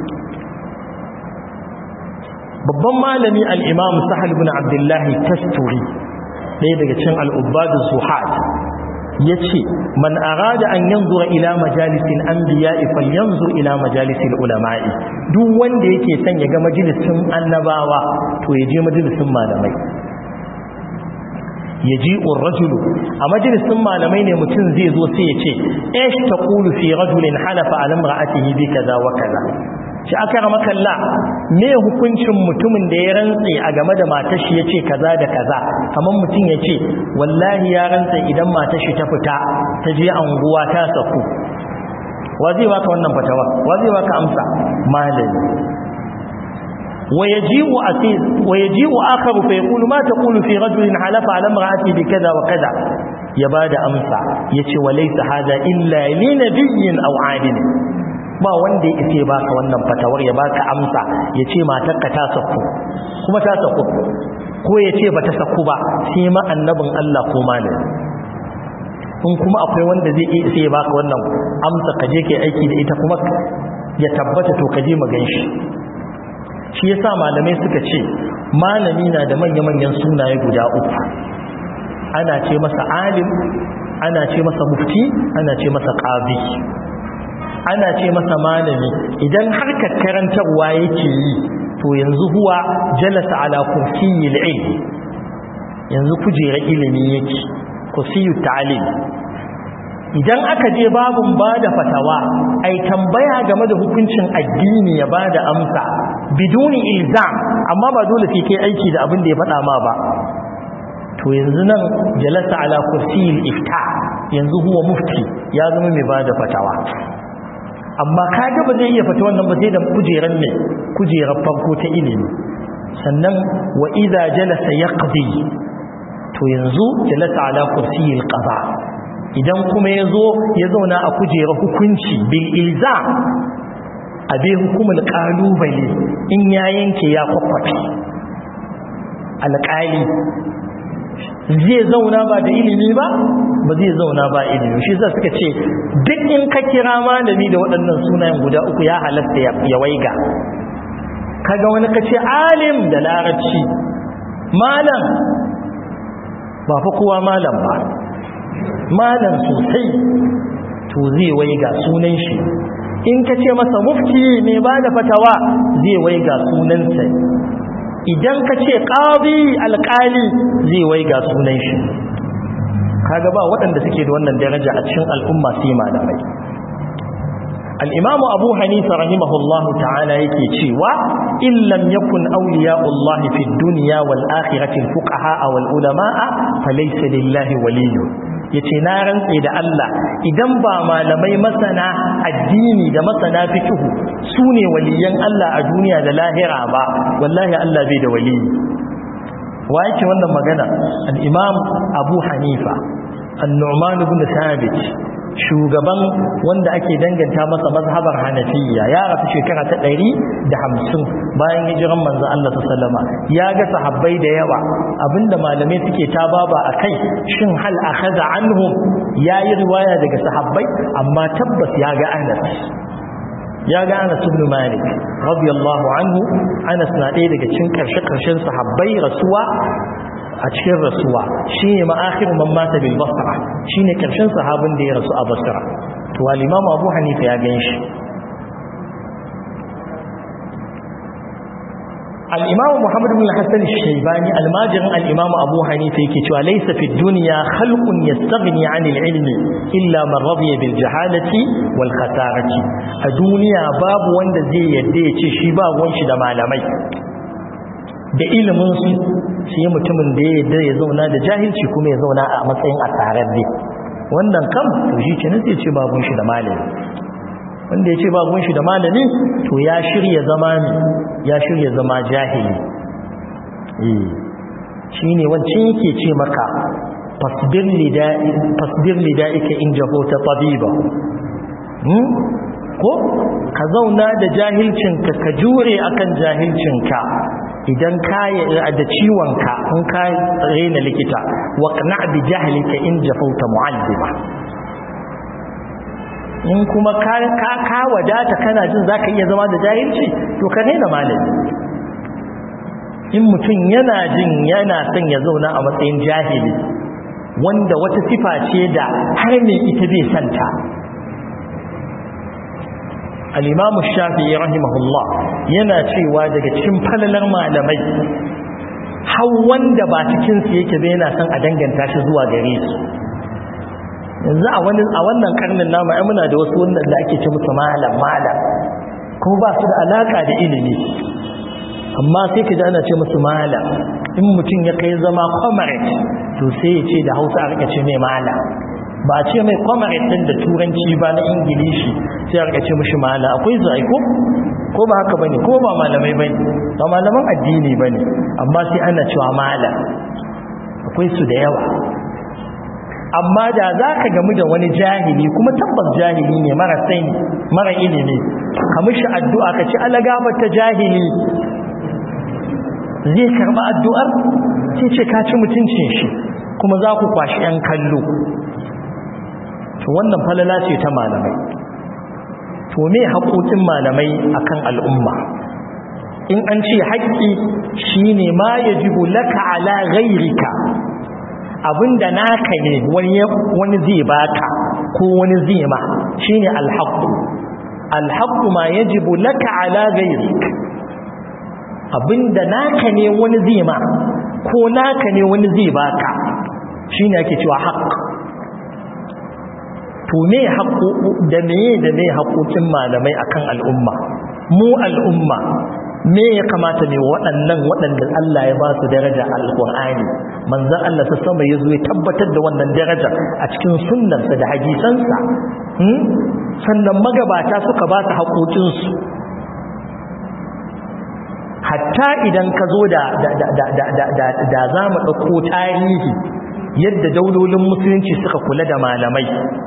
babban malami al'imam sahal bin abdullahi tasturi ɗaya daga cin al'ubbadu zuhat ya ce man arada an yanzura ila majalisin an biya ifal yanzu ila majalisin ulama'i duk wanda yake son ya ga majalisin annabawa to ya je majalisin malamai ya ji rajulu a majalisun malamai ne mutum zai zo sai ya ce esh ta ƙulu fi rajulin halafa alam ra'atihi bi kaza wa kaza shi aka rama kalla me hukuncin mutumin da ya rantse a game da matar shi ya ce kaza da kaza kamar mutum ya ce wallahi ya rantse idan matar shi ta fita ta je anguwa ta saku wa zai baka wannan fatawa wa zai baka amsa malami ويجيء أسير ويجيء آخر فيقول ما تقول في رجل حلف على امرأتي بكذا وكذا يباد أمسع يتي وليس هذا إلا لنبي أو عادل ba wanda ya ce baka wannan fatawar ya baka amsa ya ce matarka ta sakku kuma ta sakku ko ya ce ba ta sakku ba sai ma annabin Allah ko malami in kuma akwai wanda zai iya sai ya baka wannan amsa ka je kai aiki da ita kuma ya tabbata to ka je magan shi shi yasa malamai suka ce malami na da manya-manyan sunaye guda uku ana ce masa alim ana ce masa mufti ana ce masa qadi ana ce masa malami idan har karantarwa yake yi to yanzu huwa jalasa ala kursiyil ilm yanzu kujera ilimi yake kursiyut ta'lim idan aka je babun bada fatawa ai tambaya game da hukuncin addini ya bada amsa biduni ilzam amma ba dole sai kai aiki da abin da ya faɗa ma ba to yanzu nan jalasa ala kursiyil ifta yanzu huwa mufti ya zama mai bada fatawa amma kaga ba zai iya fata wannan ba sai da kujeran ne kujerar farko ta ilimi sannan wa idza jalasa yaqdi to yanzu jalasa ala kursiyil qada idan kuma yazo ya zauna a kujerar hukunci bil ilzam abe hukumul kalubale in ya yanke ya kwakwafi alƙali zai zauna ba da ilimi ba ba zai zauna ba ilimi shi za suka ce duk in ka kira malami da waɗannan sunayen guda uku ya halatta ya waiga kaga wani ka ce alim da larabci malam ba fa kowa malam ba malam sosai to zai waiga sunan shi in ka ce masa mufti mai ba da fatawa zai waiga sunansa idan ka ce ƙazi alƙali zai waiga sunan shi kaga ba waɗanda suke da wannan daraja a cikin al'umma sai malamai al'imamu abu hanifa rahimahullahu ta'ala yake cewa in lam yakun awliya'ullahi fi duniya wal akhirati fuqaha wal ulama'a falaysa lillahi waliyyun yace na rantse da Allah idan ba malamai masana addini da masana fiqh su ne waliyan Allah a duniya da lahira ba wallahi Allah bai da waliyi wa yake wannan magana al-imam Abu Hanifa an-Nu'man ibn Thabit shugaban wanda ake danganta masa mazhabar Hanafiya ya rasu shekara ta 150 bayan hijiran manzo Allah sallama ya ga sahabbai da yawa abinda malamai suke ta baba akai shin hal akhadha anhum yayi riwaya daga sahabbai amma tabbas ya ga Anas ya ga Anas ibn Malik radiyallahu anhu Anas na ɗaya daga cikin karshe-karshen sahabbai rasuwa a cikin rasuwa shine ma'akhir man mata bil basra shine karshen sahabin da ya rasu a basra to al-imam Abu Hanifa ya ganshi al-imam Muhammad ibn Hassan al-Shaybani al-majin al-imam Abu Hanifa yake cewa laysa fi dunya khalqun yastaghni 'anil ilmi illa man radiya bil jahalati wal khatarati a duniya babu wanda zai yadda ya ce shi ba ruwan shi da malamai da ilimin su sai mutumin da ya yadda ya zauna da jahilci kuma ya zauna a matsayin asararre wannan kam to shi ce sai ce babun shi da malami wanda ya ce babun shi da malami to ya shirya zama ne ya shirya zama jahili eh shine wancan yake ce maka fasbir lida'i fasbir lida'ika in jahota tabiba hmm? ko ka zauna da jahilcinka ka jure akan jahilcinka idan ka da ciwonka in ka rena likita waqna bi jahlika in jafauta mu'allima in kuma ka ka wadata kana jin zaka iya zama da jahilci to ka daina malami in mutum yana jin yana son ya zauna a matsayin jahili wanda wata sifa ce da har me ita bai santa al-imam shafi'i rahimahullah yana cewa daga cikin falalar malamai har wanda ba cikin su yake bai yana son a danganta shi zuwa gare su yanzu a wani a wannan karnin namu ai muna da wasu wannan da ake ce musu malam malam kuma ba su da alaka da ilimi amma sai ka ji ana ce musu malam in mutum ya kai zama comrade to sai ya ce da hausa a rika ce mai malam ba a ce mai comrade din da turanci ba na ingilishi sai a rika ce mishi malam akwai zai ko ko ba haka bane ko ba malamai bane ba malaman addini bane amma sai ana cewa malam akwai su da yawa amma da za ka gamu da wani jahili kuma tabbas jahili ne mara sani mara ilimi ka mishi addu'a ka ci alagabar ta jahili zai karba addu'ar sai ce ka ci mutuncin shi kuma za ku kwashi ‘yan kallo to wannan falala ce ta malamai to me haƙoƙin malamai akan al'umma in an ce haƙƙi shine ma yajibu laka ala ghairika abinda naka ne wani zai baka ko wani zai ma shine alhaqqu alhaqqu ma yajibu laka ala ghairik abinda naka ne wani zai ma ko naka ne wani zai baka shine ake cewa haqq to me haqqu da me da me haƙoƙin malamai akan al'umma mu al'umma me ya kamata ne waɗannan waɗanda Allah ya ba su daraja alƙur'ani manzon Allah ta sama ya zo ya tabbatar da wannan daraja a cikin sunnarsa da hadisansa sannan magabata suka ba su haƙoƙinsu hatta idan ka zo da da za mu ɗauko tarihi yadda daulolin musulunci suka kula da malamai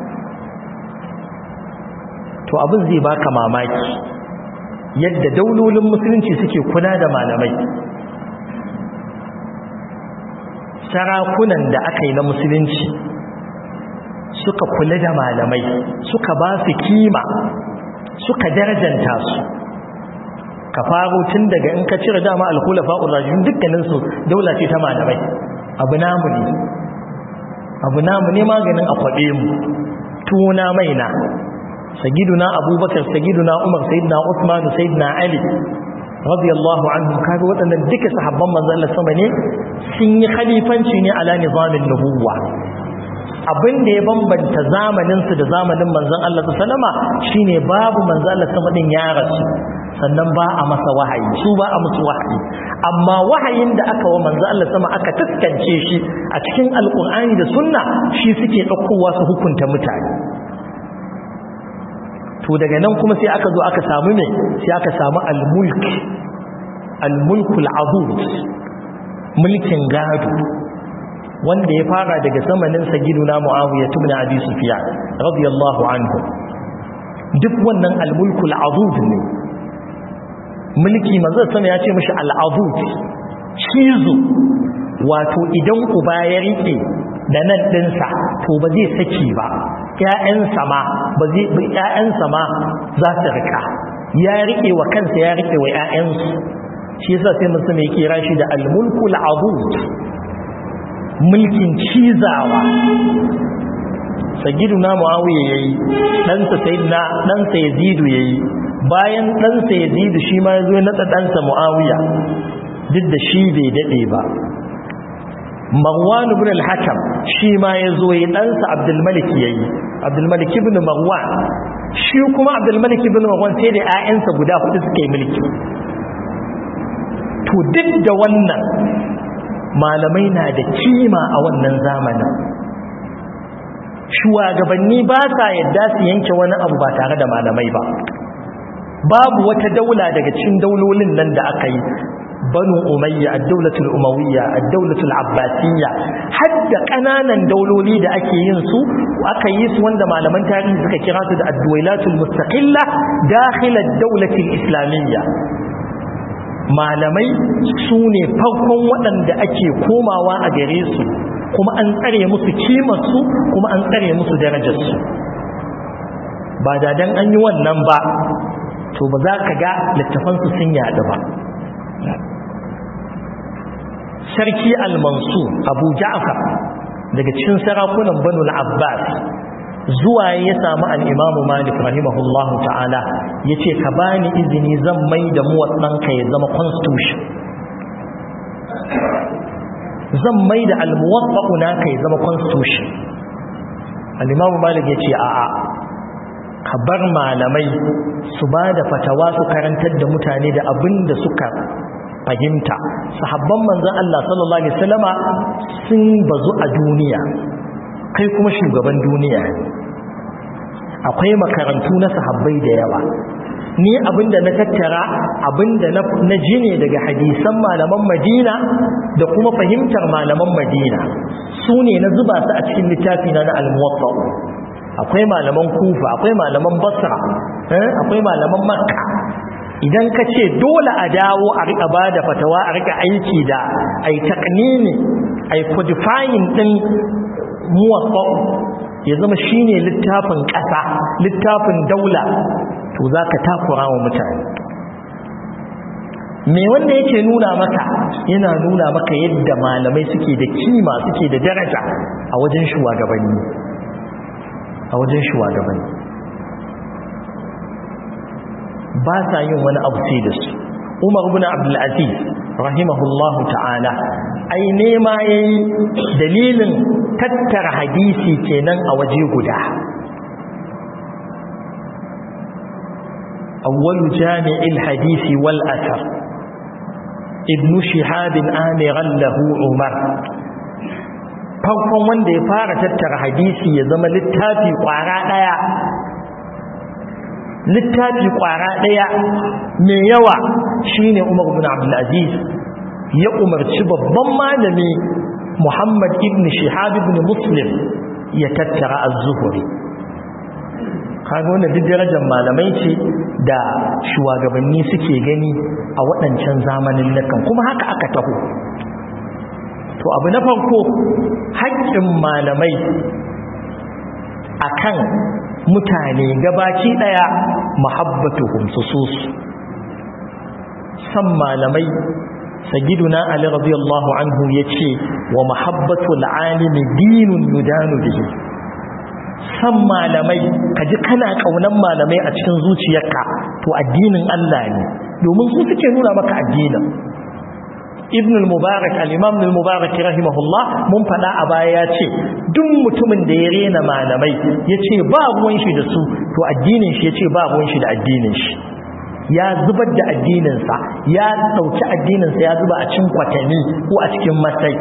to abin zai baka mamaki yadda daulolin musulunci suke kula da malamai sarakunan da aka yi na musulunci suka kula da malamai suka ba su kima suka darajanta su ka faro tun daga in ka cire dama alkhulafa urajin dukkaninsu daula ce ta malamai abu namu ne abu namu ne maganin a kwaɓe mu tuna maina sagiduna abubakar sagiduna umar sayyidina usman sayyidina ali radiyallahu anhum kaga waɗannan duka sahabban manzon Allah sama ne sun yi khalifanci ne ala nizamin nubuwa abin da ya bambanta zamanin su da zamanin manzon Allah sallama shine babu manzon Allah sama din ya rasu sannan ba a masa wahayi su ba a musu wahayi amma wahayin da aka wa manzon Allah sama aka taskance shi a cikin alqur'ani da sunna shi suke daukowa su hukunta mutane to daga nan kuma sai aka zo aka samu ne sai aka samu al-mulk al-mulkul abud mulkin gado wanda ya fara daga zamanin sagiduna muawiya ibn abi sufyan radiyallahu anhu duk wannan al-mulkul abud ne mulki manzo sama ya ce mishi al-abud cizo wato idan uba ya rike da nan dinsa to ba zai saki ba ƴaƴansa ma ba zai ƴaƴansa ma za su rika ya rike wa kansa ya rike wa ƴaƴansu shi yasa sai mutum ya kira shi da al-mulku al-abud mulkin cizawa sagiduna muawiya yayi ɗansa sayyidina ɗansa yazidu yayi bayan ɗansa yazidu shi ma yazo ya nada ɗansa muawiya duk da shi bai dade ba Marwan ibn al-Hakam shi ma yazo yi ɗansa Abdul Malik yayi Abdul Malik ibn Marwan shi kuma Abdul Malik ibn Marwan sai da ƴaƴansa guda hudu suka yi mulki to duk da wannan malamai na da kima a wannan zamanin shugabanni ba sa yadda su yanke wani abu ba tare da malamai ba babu wata daula daga cikin daulolin nan da aka yi banu umayya ad-daulatul umawiyya ad-daulatul abbasiyya hadda kananan dauloli da ake yin su aka yi su wanda malaman tarihi suka kira su da ad-dawlatul mustaqilla dakhil ad-daulatil islamiyya malamai su ne farkon waɗanda ake komawa a gare su kuma an tsare musu kimarsu kuma an tsare musu darajarsu ba da dan an yi wannan ba to ba za ka ga littafansu sun yaɗu ba sarki al-mansur abu ja'far daga cikin sarakunan banu al-abbas zuwa ya samu al-imamu malik rahimahullahu ta'ala ya ce ka bani izini zan mai da muwatsanka ya zama constitution zan mai da al-muwatsa'u naka ya zama constitution al-imamu malik ya ce a'a ka bar malamai su ba da fatawa su karantar da mutane da abin da suka fahimta sahabban manzon Allah sallallahu alaihi wasallama sun bazu a duniya kai kuma shugaban duniya akwai makarantu na sahabbai da yawa ni abinda na tattara abinda na jine daga hadisan malaman Madina da kuma fahimtar malaman Madina su ne na zuba su a cikin littafi na na al-muwatta akwai malaman kufa akwai malaman basra akwai malaman makka idan ka ce dole a dawo a rika ba da fatawa a rika aiki da ai taknini ai codifying din muwaffa ya zama shine littafin ƙasa littafin daula to za ka takura wa mutane me wanda yake nuna maka yana nuna maka yadda malamai suke da kima suke da daraja a wajen shugabanni a wajen shugabanni ba sa yin wani abu sai da su umar ibn abdul aziz rahimahullahu ta'ala ai nema yayi dalilin tattara hadisi kenan a waje guda awwalu jami'il hadisi wal athar ibn shihab amiran lahu umar farkon wanda ya fara tattara hadisi ya zama littafi kwara daya littafi kwara daya mai yawa shine Umar ibn Abdul Aziz ya umarci babban malami Muhammad ibn Shihab ibn Muslim ya tattara az-Zuhri kaga wannan duk darajar malamai ce da shugabanni suke gani a waɗancan zamanin nakan kuma haka aka taho to abu na farko haƙƙin malamai akan mutane gabaci daya mahabbatuhum susus san malamai sayyiduna ali radiyallahu anhu yace wa mahabbatul alimi dinun yudanu bihi san malamai kaji kana kaunan malamai a cikin zuciyarka to addinin Allah ne domin su suke nuna maka addinin ibn al-mubarak al-imam al-mubarak rahimahullah mun fada a baya ya ce duk mutumin da ya rena malamai ya ce ba ruwan shi da su to addinin shi ya ce ba ruwan shi da addinin shi ya zubar da addininsa ya ɗauki addininsa ya zuba a cikin kwatami ko a cikin matsayi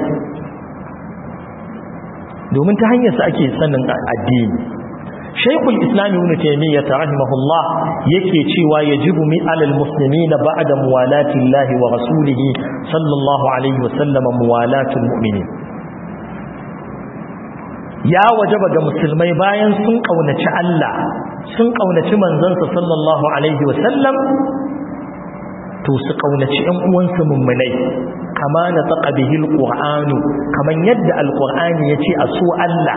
domin ta hanyarsa ake sanin addini shaikul islami ibn taymiyyah rahimahullah yake cewa yajibu mi alal muslimina ba'da muwalati llahi wa rasulihi sallallahu alaihi wasallam muwalatul mu'minin ya wajaba ga musulmai bayan sun kaunaci Allah sun kaunaci manzansa sallallahu alaihi wasallam to su kaunaci ƴan uwansu mummunai kama na taqa bihi alqur'anu kaman yadda alqur'ani yace a so Allah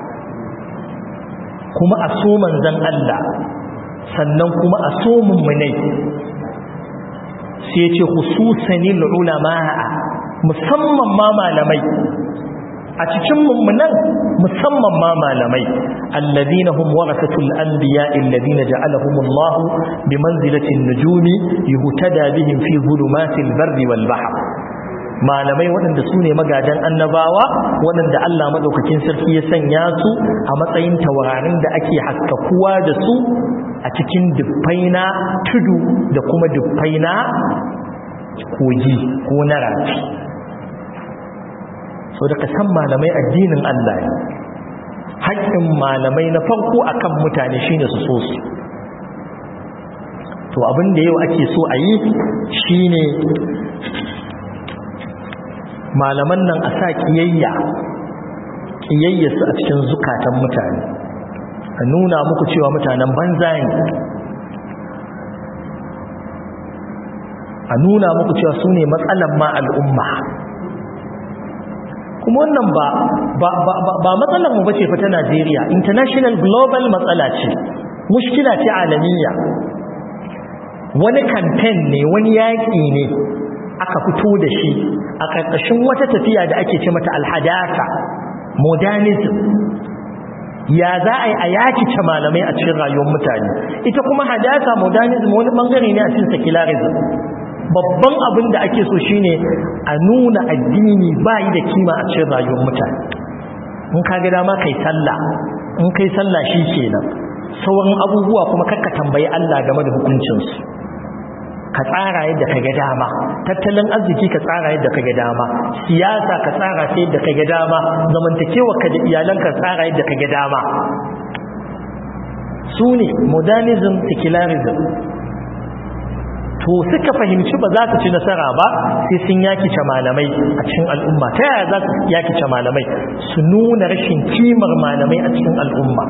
kuma a so manzan Allah sannan kuma a so mummunai sai ce hususanil ulama'a musamman ma malamai a cikin mummunan musamman ma malamai alladhina hum warasatul anbiya alladhina ja'alahumullah bimanzilatin nujumi yuhtada bihim fi zulumatil barri wal bahr malamai waɗanda su ne magadan annabawa waɗanda Allah maɗaukakin sarki ya sanya su a matsayin taurarin da ake haskakuwa da su a cikin dubbaina tudu da kuma dubbaina kogi ko na rafi so da san malamai addinin Allah ne haƙƙin malamai na farko akan mutane shine su so su to abin da yau ake so a yi shine malaman nan a sa kiyayya kiyayya su a cikin zukatan mutane a nuna muku cewa mutanen banza ne a nuna muku cewa su ne matsalan ma al'umma kuma wannan ba ba ba ba matsalar mu bace fa ta Najeriya international global matsala ce mushkila ce alamiya wani campaign ne wani yaki ne aka fito da shi a karkashin wata tafiya da ake ce mata alhadasa modernism ya za a yi a yaki ce malamai a cikin rayuwar mutane ita kuma hadasa modernism wani bangare ne a cikin secularism babban abin da ake so shine a nuna addini bayi da kima a cikin rayuwar mutane in ka ga dama kai sallah in kai sallah shi kenan sauran abubuwa kuma kakka tambayi Allah game da hukuncinsu ka tsara yadda ka ga dama tattalin arziki ka tsara yadda ka ga dama siyasa ka tsara ta yadda ka ga dama zamantakewa ka da iyalanka tsara yadda ka ga dama su ne modernism secularism to suka fahimci ba za su ci nasara ba sai sun yakice malamai a cikin al'umma ta yaya za su yakice malamai su nuna rashin kimar malamai a cikin al'umma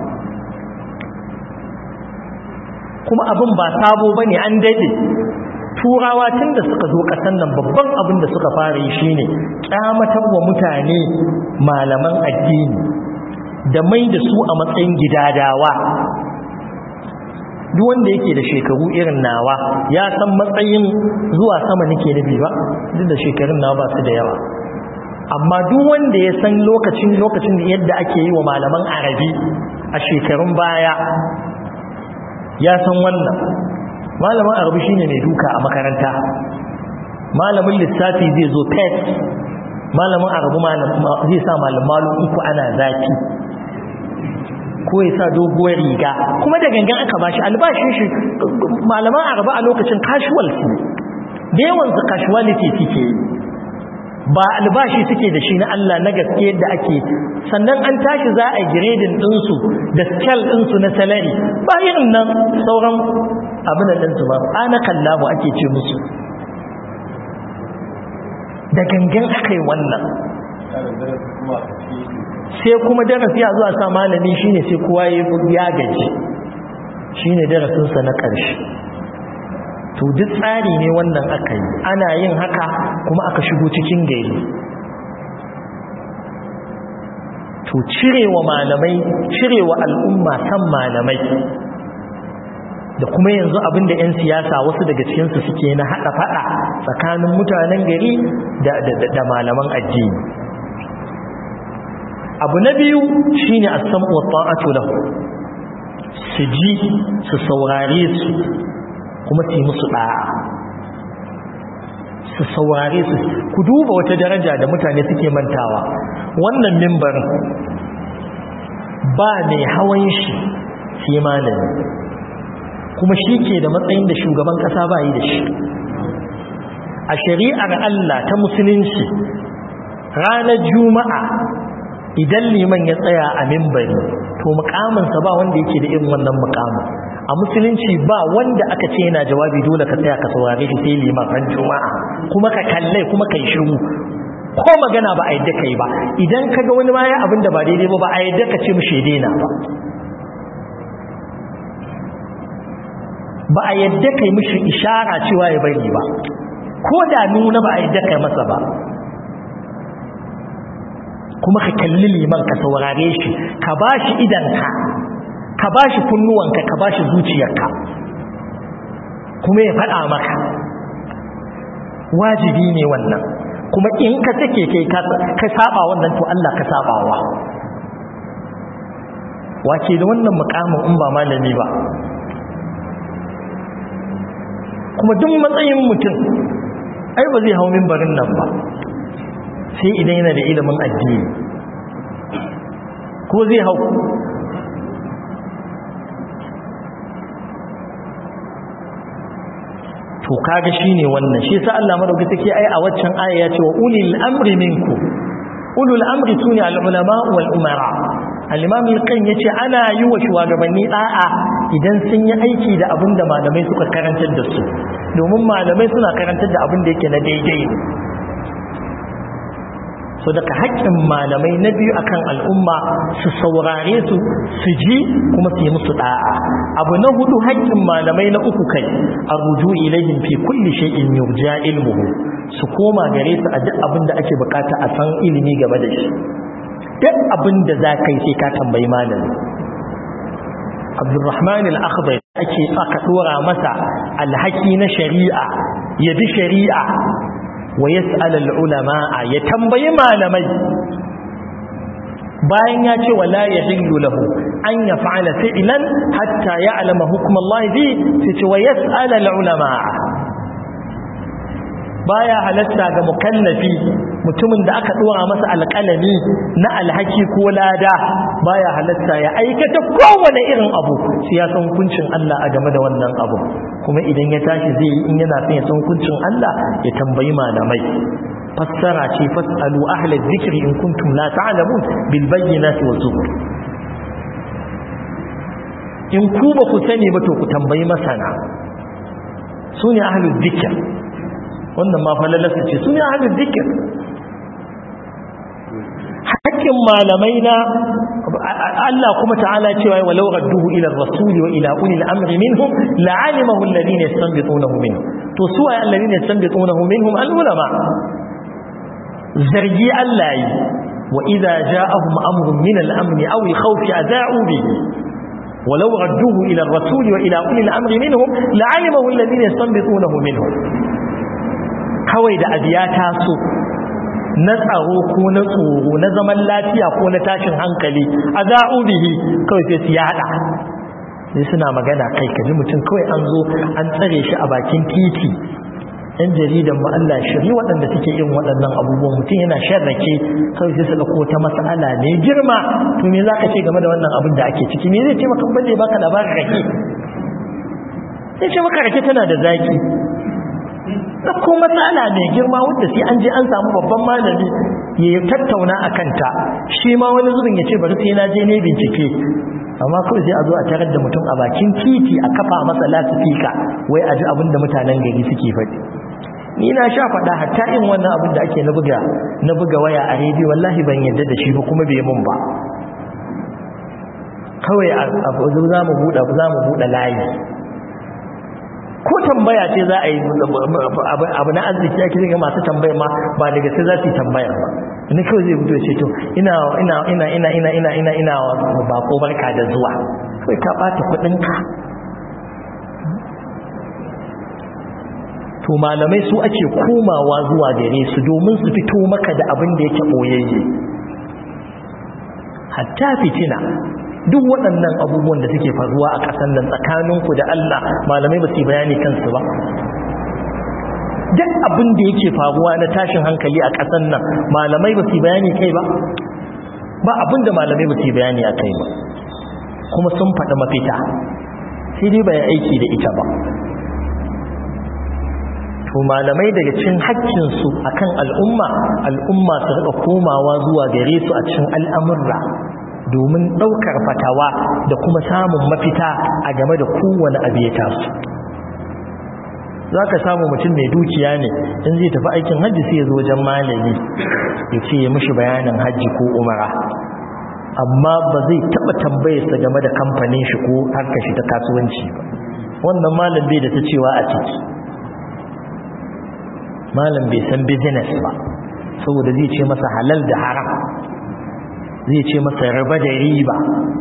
kuma abin ba sabo bane an daidai turawa tun da suka zo ƙasan nan babban abin da suka fara yi shine kyamatar wa mutane malaman addini da mai da su a matsayin gidadawa duk wanda yake da shekaru irin nawa ya san matsayin zuwa sama nake nufi ba duk da shekarun nawa ba su da yawa amma duk wanda ya san lokacin lokacin yadda ake yi wa malaman arabi a shekarun baya ya san wannan malamin arabi shine mai duka a makaranta malamin lissafi zai zo pet malamin arabi zai sa malam malu uku ana zafi ko ya sa doguwar riga kuma da gangan aka bashi albashin shi malaman araba a lokacin casual su da yawan su casuality suke yi ba albashi suke da shi na Allah na gaske yadda ake sannan an tashi za a grading ɗinsu da scale ɗinsu na salary ba irin nan sauran abin da ɗinsu ba ana kallabu ake ce musu da gangan aka yi wannan sai kuma darasi a zuwa sa malami shine sai kowa ya gaji shine darasinsa na ƙarshe to duk tsari ne wannan aka yi ana yin haka kuma aka shigo cikin gari to cirewa malamai cirewa al'umma san malamai da kuma yanzu abinda 'yan siyasa wasu daga cikinsu suke na haɗa faɗa tsakanin mutanen gari da malaman addini abu na biyu shine as-sam'u wa ta'atu lahu su ji su saurare su kuma su yi musu da'a su saurare su ku duba wata daraja da mutane suke mantawa wannan mimbarin ba mai hawan shi sai malami kuma shi ke da matsayin da shugaban kasa ba yi da shi a shari'ar Allah ta musulunci ranar juma'a idan liman ya tsaya a mimbari to mukaminsa ba wanda yake da irin wannan mukamin a musulunci ba wanda aka ce yana jawabi dole ka tsaya ka saurare shi sai liman ran juma'a kuma ka kalle kuma kai shiru ko magana ba a yadda kai ba idan ka ga wani ma ya abin da ba daidai ba ba a yadda ka ce mishi daina ba ba a yadda kai mishi ishara cewa ya bari ba ko da nuna ba a yadda kai masa ba kuma ka kalli liman ka saurare shi ka ba shi idanka ka ba shi kunnuwanka ka ba shi zuciyarka kuma ya faɗa maka wajibi ne wannan kuma in ka take kai ka saba wannan to Allah ka sabawa wace da wannan mukamin in ba malami ba kuma duk matsayin mutum ai ba zai hau mimbarin nan ba sai idan yana da ilimin addini ko zai hau to kaga shine wannan shi yasa Allah madauki take ai a waccan aya ya ce wa ulil amri minku ulul amri sune al ulama wal umara al imam al yace ana yi wa shugabanni da'a idan sun yi aiki da abin da malamai suka karantar da su domin malamai suna karantar da abin da yake na daidai so daga haƙƙin malamai na biyu akan al'umma su saurare su su ji kuma su yi musu da'a abu na hudu haƙƙin malamai na uku kai arruju ilaihim fi kulli shay'in yurja ilmuhu su koma gare su a duk abin da ake bukata a san ilimi game da shi duk abin da za ka yi sai ka tambayi malami abdurrahman al-akhdari ake aka dora masa alhaki na shari'a ya bi shari'a wa yas'al al-ulama ya tambayi malamai bayan ya ce wala yahillu lahu an yaf'ala fi'lan hatta ya'lama hukm Allah fi sai ce wa yas'al al-ulama baya halatta ga mukallafi mutumin da aka dora masa alƙalami na alhaki ko lada baya halatta ya aikata kowane irin abu sai ya san hukuncin Allah a game da wannan abu kuma idan ya tashi zai yi in yana son ya san hukuncin Allah ya tambayi malamai fassara ce fasalu ahlal dhikri in kuntum la ta'lamun bil bayyinati wa zubur in ku ba ku sani ba to ku tambayi masana sune ahlul dhikr wannan ma falalarsa ce su ne ahalin zikir hakkin malamai na Allah kuma ta'ala cewa walau radduhu ila rasuli wa ila ulil amri minhum la'alimahu alladhina yastanbitunahu minhum to su ay alladhina yastanbitunahu minhum al-ulama zargi Allah yi wa idza ja'ahum amrun min al-amni aw al-khawf adha'u bihi ولو ردوه إلى الرسول وإلى أولي الأمر منهم لعلمه الذين يستنبطونه منهم kawai da abu ya taso na tsaro ko na tsoro na zaman lafiya ko na tashin hankali a za'ubihi kawai sai su yada sai suna magana kai kaji mutum kawai an zo an tsare shi a bakin titi yan jaridan mu Allah shiri waɗanda suke yin waɗannan abubuwan mutum yana sharrake kawai sai su ɗauko ta mas'ala ne girma to me zaka ce game da wannan abin da ake ciki me zai ce maka balle baka labarin rake sai ce maka rake tana da zaki ko matsala mai girma wadda sai an je an samu babban malami ya tattauna a kanta shi ma wani zubin ya ce bari sai na je ne bincike amma kawai sai a zo a tarar da mutum a bakin titi a kafa masa lasifika wai a ji abin da mutanen gari suke faɗi ni na sha faɗa hatta in wannan abin da ake na buga na buga waya a rediyo wallahi ban yadda da shi ba kuma bai mun ba kawai za mu buɗe za mu buɗe layi ko tambaya ce za a yi abu na arziki ake zai masu tambaya ma ba daga sai za su yi tambaya ba ina kawai zai fito ce to ina ina ina ina ina ina ina ina bako barka da zuwa kawai ka bata kudinka to malamai su ake komawa zuwa gare su domin su fito maka da abin da yake boyayye hatta fitina duk waɗannan abubuwan da suke faruwa a ƙasar nan tsakaninku da Allah malamai ba su yi bayani kansu ba duk abin da yake faruwa na tashin hankali a ƙasar nan malamai ba su yi bayani kai ba ba abin da malamai ba su yi bayani a kai ba kuma sun faɗi mafita sai dai bai aiki da ita ba to malamai daga cin haƙƙinsu akan al'umma al'umma su riƙa komawa zuwa gare su a cikin al'amurra domin ɗaukar fatawa da kuma samun mafita a game da kowane abu ya taso za ka samu mutum mai dukiya ne in zai tafi aikin hajji sai ya zo wajen malami ya ce ya mishi bayanin hajji ko umara amma ba zai taɓa tambayarsa game da kamfanin shi ko harkar shi ta kasuwanci ba wannan malam bai da ta cewa a ciki malam bai san business ba saboda zai ce masa halal da haram zai ce masa raba da riba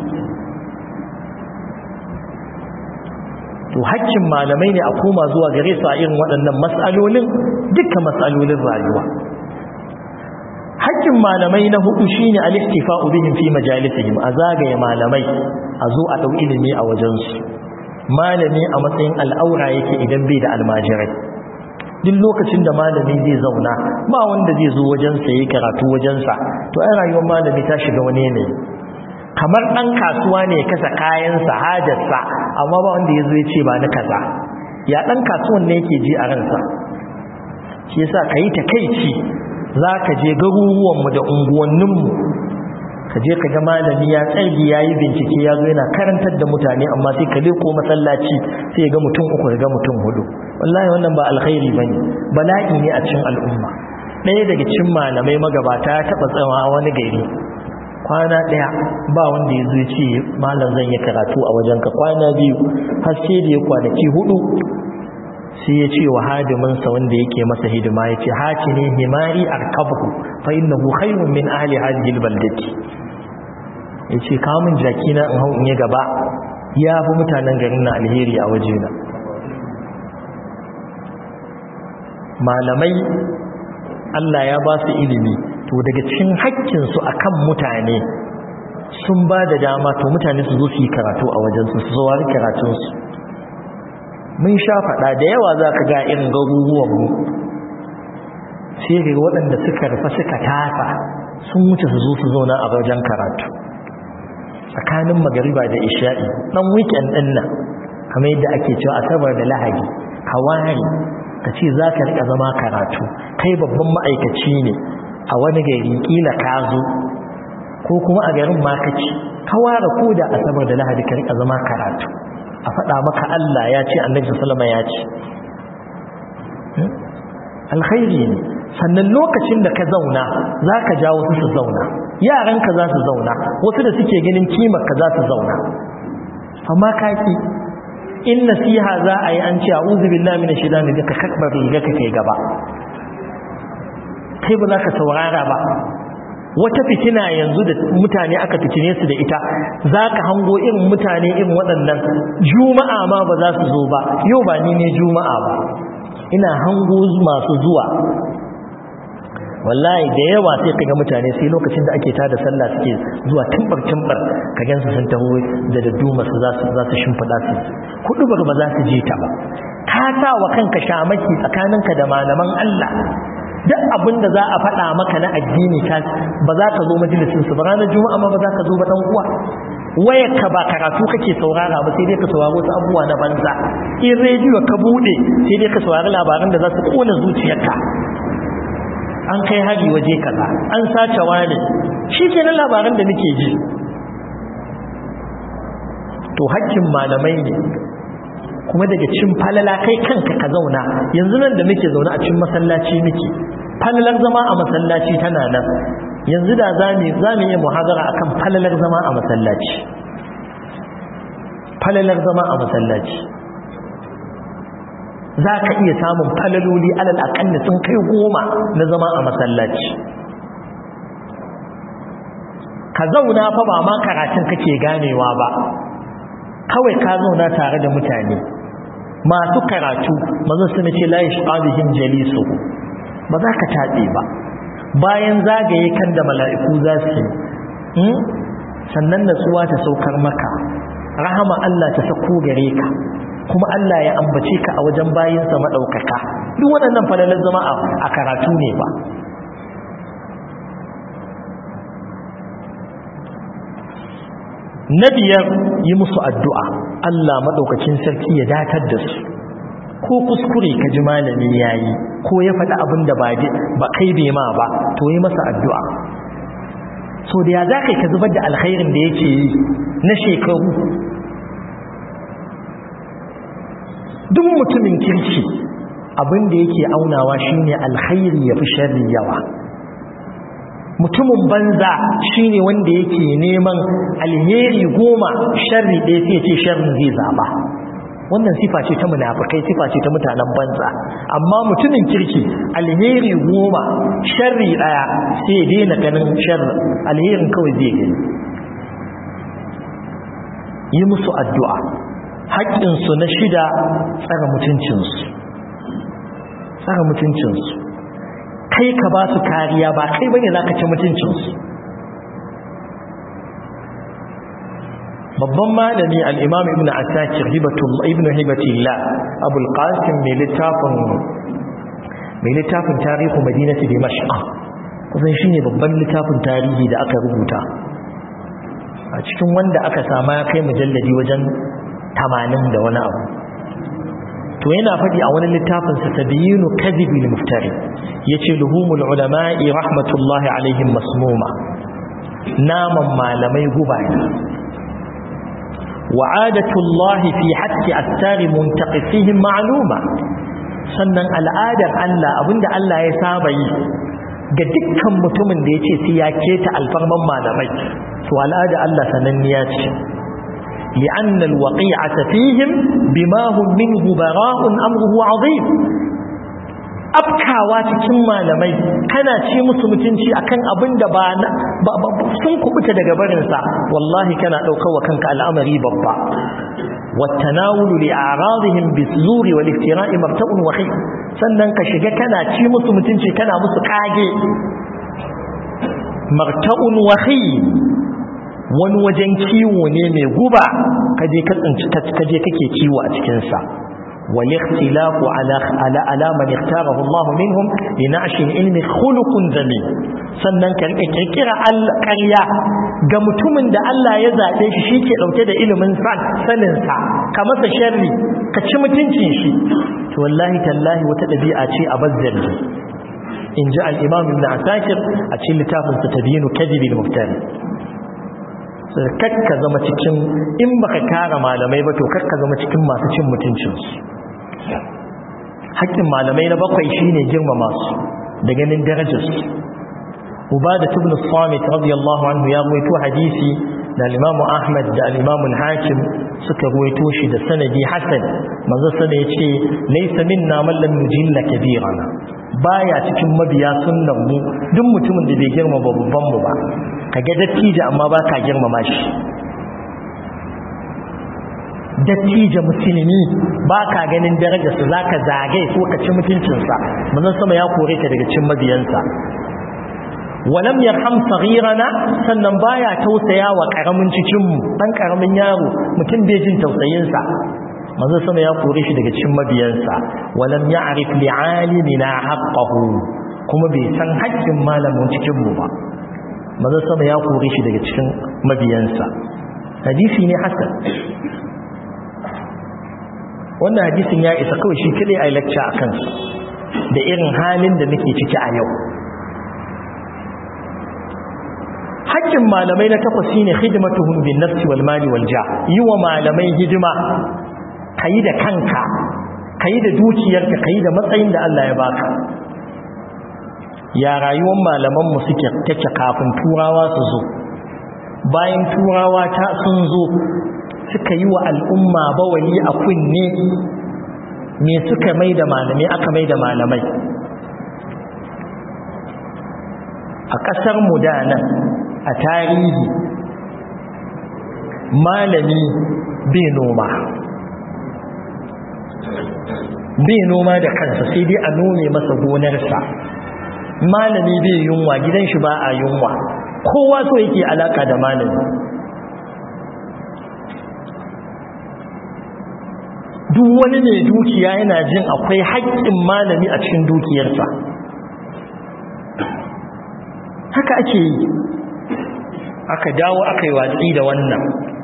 to hakkin malamai ne a koma zuwa gare su a irin waɗannan matsalolin dukkan matsalolin rayuwa hakkin malamai na hudu shine al-istifa'u bihim fi majalisihim a zagaye malamai a zo a dau ilimi a wajensu malami a matsayin al'aura yake idan bai da almajirai duk lokacin da malami zai zauna ba wanda zai zo wajensa yayi karatu wajensa to ai rayuwar malami ta shiga wani yanayi kamar ɗan kasuwa ne ya kasa kayansa hajarsa amma ba wanda ya zo ya ce ba na kaza ya ɗan kasuwan ne yake ji a ransa shi yasa ka yi takaici za ka je garuruwanmu da unguwanninmu ka je ka ga malami ya tsargi ya yi bincike ya zo yana karantar da mutane amma sai ka leko masallaci sai ya ga mutum uku ga mutum hudu wallahi wannan ba alkhairi ba ne bala'i ne a cikin al'umma ɗaya daga cikin malamai magabata ya taɓa tsawa wani gari kwana ɗaya ba wanda ya zo ce malam zan yi karatu a wajenka kwana biyu har sai da ya kwanaki hudu sai ya ce wa hadiminsa wanda yake masa hidima ya ce haci ne himari arkabu fa innahu khayrun min ahli hadhihi albaldati ya ce kawo min jaki na in hau in yi gaba ya fi mutanen garin na alheri a wajena malamai Allah ya ba su ilimi to daga cikin haƙƙinsu a kan mutane sun ba da dama to mutane su zo su yi karatu a wajensu su zuwa karatunsu mun sha faɗa da yawa za ka ga irin garuruwanmu sai ga waɗanda suka rufa suka tafa sun wuce su zo su zauna a wajen karatu tsakanin magariba da isha'i ɗan weekend ɗin nan kamar yadda ake cewa asabar da lahadi hawari ka ce za ka riƙa zama karatu kai babban ma'aikaci ne a wani gari kila ka zo ko kuma a garin makaci ka ware ko da asabar da lahadi ka rika zama karatu a faɗa maka Allah ya ce annabi sallama ya ce alkhairi ne sannan lokacin da ka zauna za ka ja wasu su zauna yaranka za su zauna wasu da suke ganin kimar ka za su zauna amma kaki in nasiha za a yi an ce a'udhu billahi minash shaitani ka kakbar riga ka kai gaba kai ba za ka saurara ba wata fitina yanzu da mutane aka fitine su da ita za ka hango irin mutane irin waɗannan juma'a ma ba za su zo ba yau ba ni ne juma'a ba ina hango masu zuwa wallahi da yawa sai kaga mutane sai lokacin da ake tada sallah suke zuwa tumbar tumbar ka gansu sun taho da dadduma su za su za su shimfida su kudubar ba za su je ta ba ka sa wa kanka shamaki tsakaninka da malaman Allah duk abin da za a faɗa maka na addini ta ba za ka zo majalisin su ba ranar juma'a ma ba za ka zo ba dan uwa wayar ka ba karatu kake saurara ba sai dai ka saurari wasu abubuwa na banza in rediyo ka bude sai dai ka saurari labaran da za su kona zuciyarka an kai hari waje kaza an sace wani shi ke nan labaran da nake ji to hakkin malamai ne kuma daga cin falala kai kanka ka zauna yanzu nan da muke zaune a cikin masallaci muke falalar zama a masallaci tana nan yanzu da za mu yi muhazara akan falalar zama a masallaci falalar zama a masallaci za ka iya samun falaloli alal akalli sun kai goma na zama a masallaci ka zauna fa ba ma karatun kake ganewa ba kawai ka zauna tare da mutane masu karatu mazan suna ce la yashqabihim jalisu ba za ka taɓe ba bayan zagaye kan da mala'iku za su yi sannan natsuwa ta saukar maka rahama Allah ta sako gare ka kuma Allah ya ambace ka a wajen bayinsa maɗaukaka duk waɗannan falalar zama a karatu ne ba na biyar yi musu addu'a Allah maɗaukacin sarki ya datar da su ko kuskure ka ji malami ya yi ko ya faɗi abin da ba kai bai ma ba to yi masa addu'a so da ya za ka zubar da alkhairin da yake yi na shekaru duk mutumin kirki abin da yake aunawa shine alkhairi ya fi sharri yawa mutumin banza shine wanda yake neman alheri goma sharri ɗaya sai ce sharrin zai zaba wannan sifa ce ta munafikai sifa ce ta mutanen banza amma mutumin kirki alheri goma sharri ɗaya sai daina ganin sharri alherin kawai zai gani yi musu addu'a haƙƙinsu na shida tsara mutuncinsu tsara mutuncinsu kai ka ba su kariya ba kai bane za ka ci mutuncinsu babban malami al'imam ibn asakir ibn hibatullah abul qasim mai littafin mai littafin tarihu madinati dimashq kusan shine babban littafin tarihi da aka rubuta a cikin wanda aka sama ya kai mujalladi wajen tamanin da wani abu to yana faɗi a wani littafinsa tabiyinu kadhibil muftari yace luhumul ulama'i rahmatullahi alaihim masmuma naman malamai guba ne wa'adatullahi fi haqqi attari muntaqifihim ma'luma sannan al'adar Allah abinda Allah ya saba yi ga dukkan mutumin da ya ce sai ya keta alfarman malamai to al'ada Allah sananniya ce لأن الوقيعة فيهم بما هم منه براء أمره عظيم afkawa cikin malamai kana ci musu mutunci akan abin da ba sun kubuta daga barinsa wallahi kana ɗaukar wa kanka al'amari babba والتناول لأعراضهم بالزور والافتراء مرتب وخي sannan ka shiga kana ci musu mutunci kana musu kage marta'un wahi wani wajen kiwo ne mai guba kaje ka tsinci kaje kake kiwo a cikin sa wal ikhtilafu ala ala ala man ikhtarahu Allah minhum linashi ilmi khuluqun jamil sannan ka rike kirkira alqarya ga mutumin da Allah ya zabe shi shike dauke da ilimin san sanin sa ka masa sharri ka ci mutuncin shi to wallahi tallahi wata dabi'a ce a bazzari in ji al-imam ibn asakir a cikin littafinsa tabiyinu kadhibil muftari kakka zama cikin in baka kara malamai ba to kakka zama cikin masu cin mutuncinsu haƙƙin malamai na bakwai shine girmama su da ganin darajarsu ubada ibn samit radiyallahu anhu ya ruwaito hadisi da al-imamu ahmad da al-imamu al-hakim suka ruwaito shi da sanadi hasan manzo sana yace laysa minna man lam yujilla kabirana baya cikin mabiya sunnan mu duk mutumin da bai girma babban mu ba kaga dattijo amma ba ka girmama shi dattijo musulmi ba ka ganin darajarsa za ka zagaye ko ka ci mutuncinsa manzon sama ya kore ka daga cin mabiyansa walam yarham saghirana sannan baya tausaya wa karamin cikin mu dan karamin yaro mutum bai jin tausayin sa manzo sama ya kore shi daga cikin mabiyansa walam ya'rif li'alimina haqqahu kuma bai san haƙƙin malamin cikin mu ba manzo sama ya kore shi daga cikin mabiyansa hadisi ne hasan wannan hadisin ya isa kawai shi kadai ai lecture akan da irin halin da muke ciki a yau haƙƙin malamai na takwas shine khidmatuhum bin nafsi wal mali wal jah yi wa malamai hidima kayi da kanka kayi da dukiyarka kayi da matsayin da Allah ya baka ya rayuwar malaman mu suke take kafin turawa su zo bayan turawa ta sun zo suka yi wa al'umma bawali a kunne me suka mai da malamai aka mai da malamai a ƙasar mu da nan a tarihi malami bai noma bai noma da kansa sai dai a nome masa gonarsa malami bai yunwa gidan shi ba a yunwa kowa so yake alaka da malami duk wani mai dukiya yana jin akwai haƙƙin malami a cikin dukiyarsa haka ake yi aka dawo aka yi watsi da wannan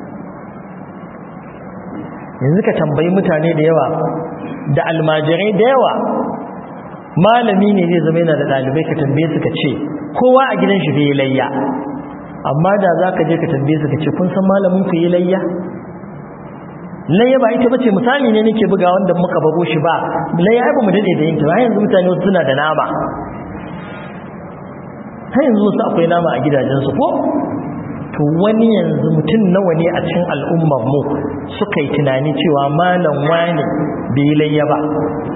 yanzu ka tambayi mutane da yawa da almajirai da yawa malami ne zai zama yana da ɗalibai ka tambaye su ka ce kowa a gidan shi bai layya amma da za ka je ka tambaye su ka ce kun san malamin ku yi layya layya ba ita bace misali ne nake buga wanda muka bago shi ba layya ai ba mu dade da yin ta yanzu mutane wasu suna da nama har yanzu wasu akwai nama a gidajensu ko to wani yanzu mutum nawa ne a cikin al'ummar mu suka yi tunani cewa malam wani bai layya ba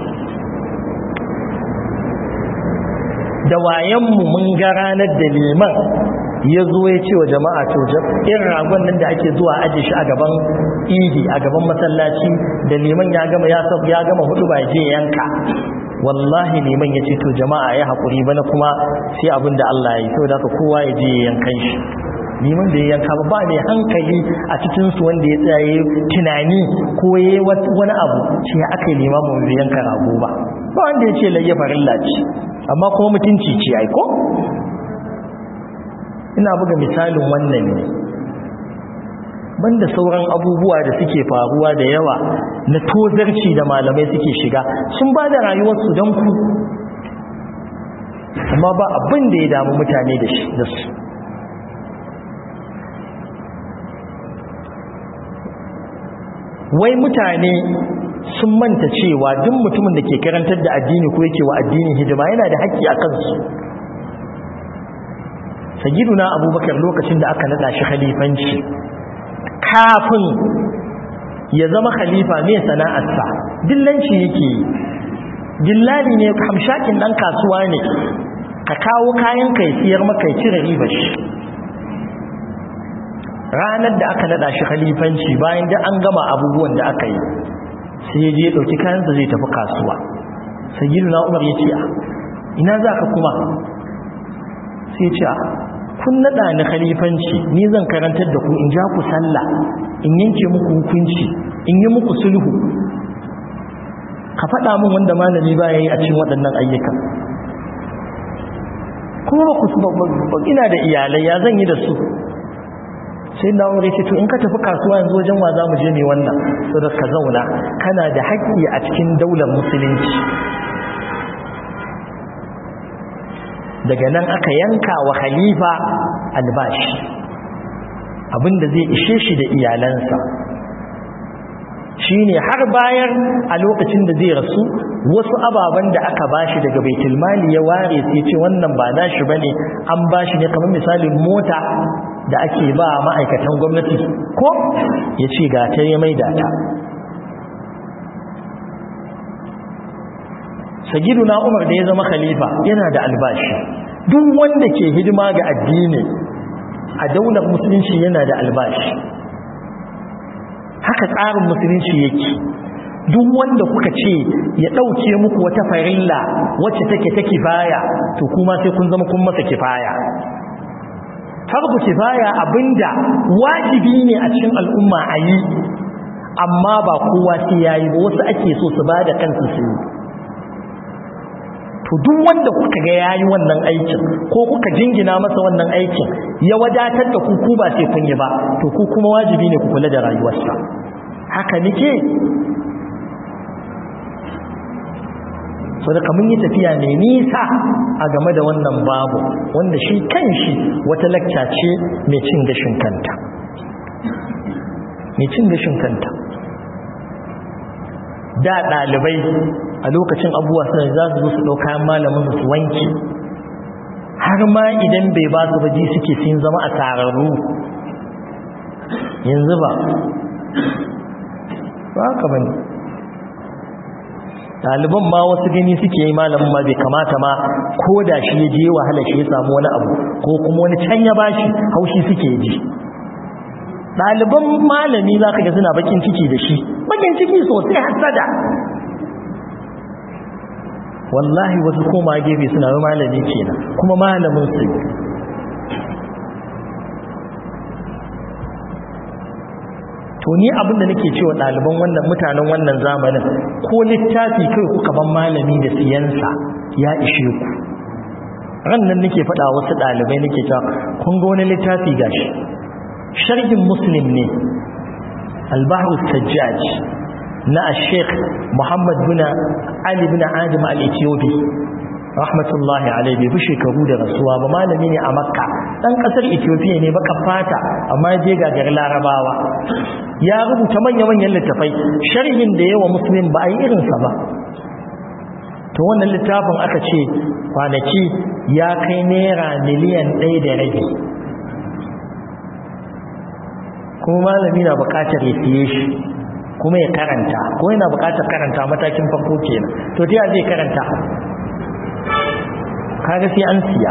da wayanmu mun ga ranar da liman ya zo ya ce wa jama'a to irin ragon nan da ake zuwa aje shi a gaban idi a gaban masallaci da liman ya gama ya ya gama hudu ba je yanka wallahi liman ya ce to jama'a ya haƙuri bana kuma sai abin da Allah ya yi saboda haka kowa ya je yankan shi liman da ya yanka ba ba mai hankali a cikinsu wanda ya tsaye tunani ko ya yi wani abu ce aka yi limamin bai yanka rago ba ba wanda ya ce layya farilla ce amma kuma mutunci ce aiko ina buga misalin wannan ne banda sauran abubuwa da suke faruwa da yawa na tozarci da malamai suke shiga sun ba da rayuwarsu don ku amma ba abin da ya damu mutane da su wai mutane sun manta cewa duk mutumin da ke karantar da addini ko yake wa addinin hidima yana da haƙƙi a kansu sayyiduna abubakar lokacin da aka nada shi khalifanci kafin ya zama khalifa ne sana'arsa dillanci yake dillali ne hamshakin dan kasuwa ne ka kawo kayan kai siyar maka ya cire ribar shi ranar da aka nada shi khalifanci bayan da an gama abubuwan da aka yi sai ya je ya dauki kayansa zai tafi kasuwa sayyiduna umar ya ce ina za ka kuma sai ya ce kun nada ni khalifanci ni zan karantar da ku in ja ku sallah in yanke muku hukunci in yi muku sulhu ka faɗa min wanda malami ba ya yi a cikin waɗannan ayyukan kuma ba ku ina da iyalai ya zan yi da su sai na wuri ce to in ka tafi kasuwa yanzu wajen wa za mu je ne wannan saboda ka zauna kana da haƙƙi a cikin daular musulunci daga nan aka yanka wa khalifa albashi abinda zai ishe shi da iyalansa shine har bayan a lokacin da zai rasu wasu ababen da aka bashi daga baitul mali ya ware sai ce wannan ba nashi bane an bashi ne kamar misalin mota da ake ba ma'aikatan gwamnati ko ya ce ga ta ya maida ta sagiduna umar da ya zama khalifa yana da albashi duk wanda ke hidima ga addini a daular musulunci yana da albashi haka tsarin musulunci yake duk wanda kuka ce ya ɗauke muku wata farilla wacce take ta kifaya to kuma sai kun zama kun masa kifaya farko kifaya abinda wajibi ne a cikin al'umma a yi amma ba kowa sai yayi ba wasu ake so su ba da kansu su yi to duk wanda kuka ga yayi wannan aikin ko kuka jingina masa wannan aikin ya wadatar da ku ku ba sai kun yi ba to ku kuma wajibi ne ku kula da rayuwarsa haka nake so da kamun yi tafiya ne nisa a game da wannan babu wanda shi kanshi wata lakca ce mai cin gashin kanta mai cin gashin kanta da ɗalibai a lokacin abubuwa suna za su zo su ɗauka malamin su wanke har ma idan bai ba su baji suke sun zama a tararru yanzu ba ba haka ba ne ɗaliban ma wasu gani suke yi malamin ma bai kamata ma ko da shi ya je wahala shi ya samu wani abu ko kuma wani can ya bashi haushi suke ji ɗaliban malami za ka ga suna bakin ciki da shi bakin ciki sosai hasada wallahi wasu koma gefe suna yi malami kenan kuma malamin su to ni abinda nake cewa ɗaliban wannan mutanen wannan zamanin ko littafi kai kuka ban malami da siyansa ya ishe ku ran nan nake faɗa wasu ɗalibai nake cewa kun ga wani littafi gashi sharhin muslim ne al-bahru sajjaj na al-sheikh muhammad bin ali bin adam al-ethiopi rahmatullahi alaihi bai fi shekaru da rasuwa ba malami ne a makka dan kasar ethiopia ne baka fata amma je gagar larabawa ya rubuta manya-manyan littafai sharhin da yawa muslim ba a yi irinsa ba to wannan littafin aka ce kwanaki ya kai naira miliyan ɗaya da rage kuma malami na buƙatar ya siye shi kuma ya karanta ko yana buƙatar karanta matakin farko kenan to ta zai karanta kaga sai an siya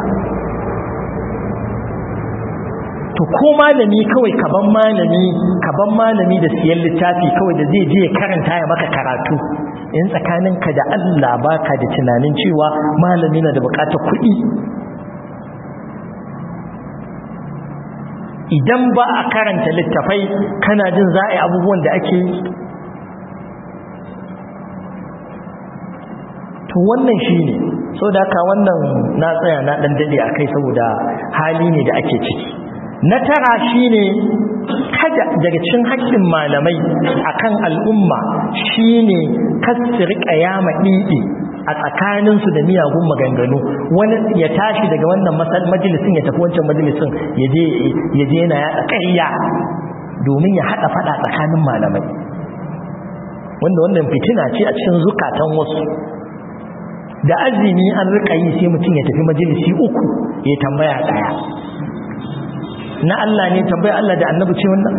to ko malami kawai kaban malami kaban malami da siyan littafi kawai da zai je ya karanta ya maka karatu in tsakaninka da Allah baka da tunanin cewa malami na da bukatar kuɗi idan ba a karanta littafai kana jin za a yi abubuwan da ake yi to wannan shi ne so da ka wannan na tsaya na ɗan daɗe a kai saboda hali ne da ake ciki na tara shi ne kada daga cin haƙƙin malamai akan al'umma shi ne kasir ƙayama ɗiɗi a tsakaninsu da miyagun maganganu wani ya tashi daga wannan majalisun ya tafi wancan majalisun ya je yana yaɗa ƙarya domin ya haɗa faɗa tsakanin malamai wanda wannan fitina ce a cikin zukatan wasu da azumi an rika yi sai mutum ya tafi majalisi uku ya tambaya daya na Allah ne tambayar Allah da annabi ce wannan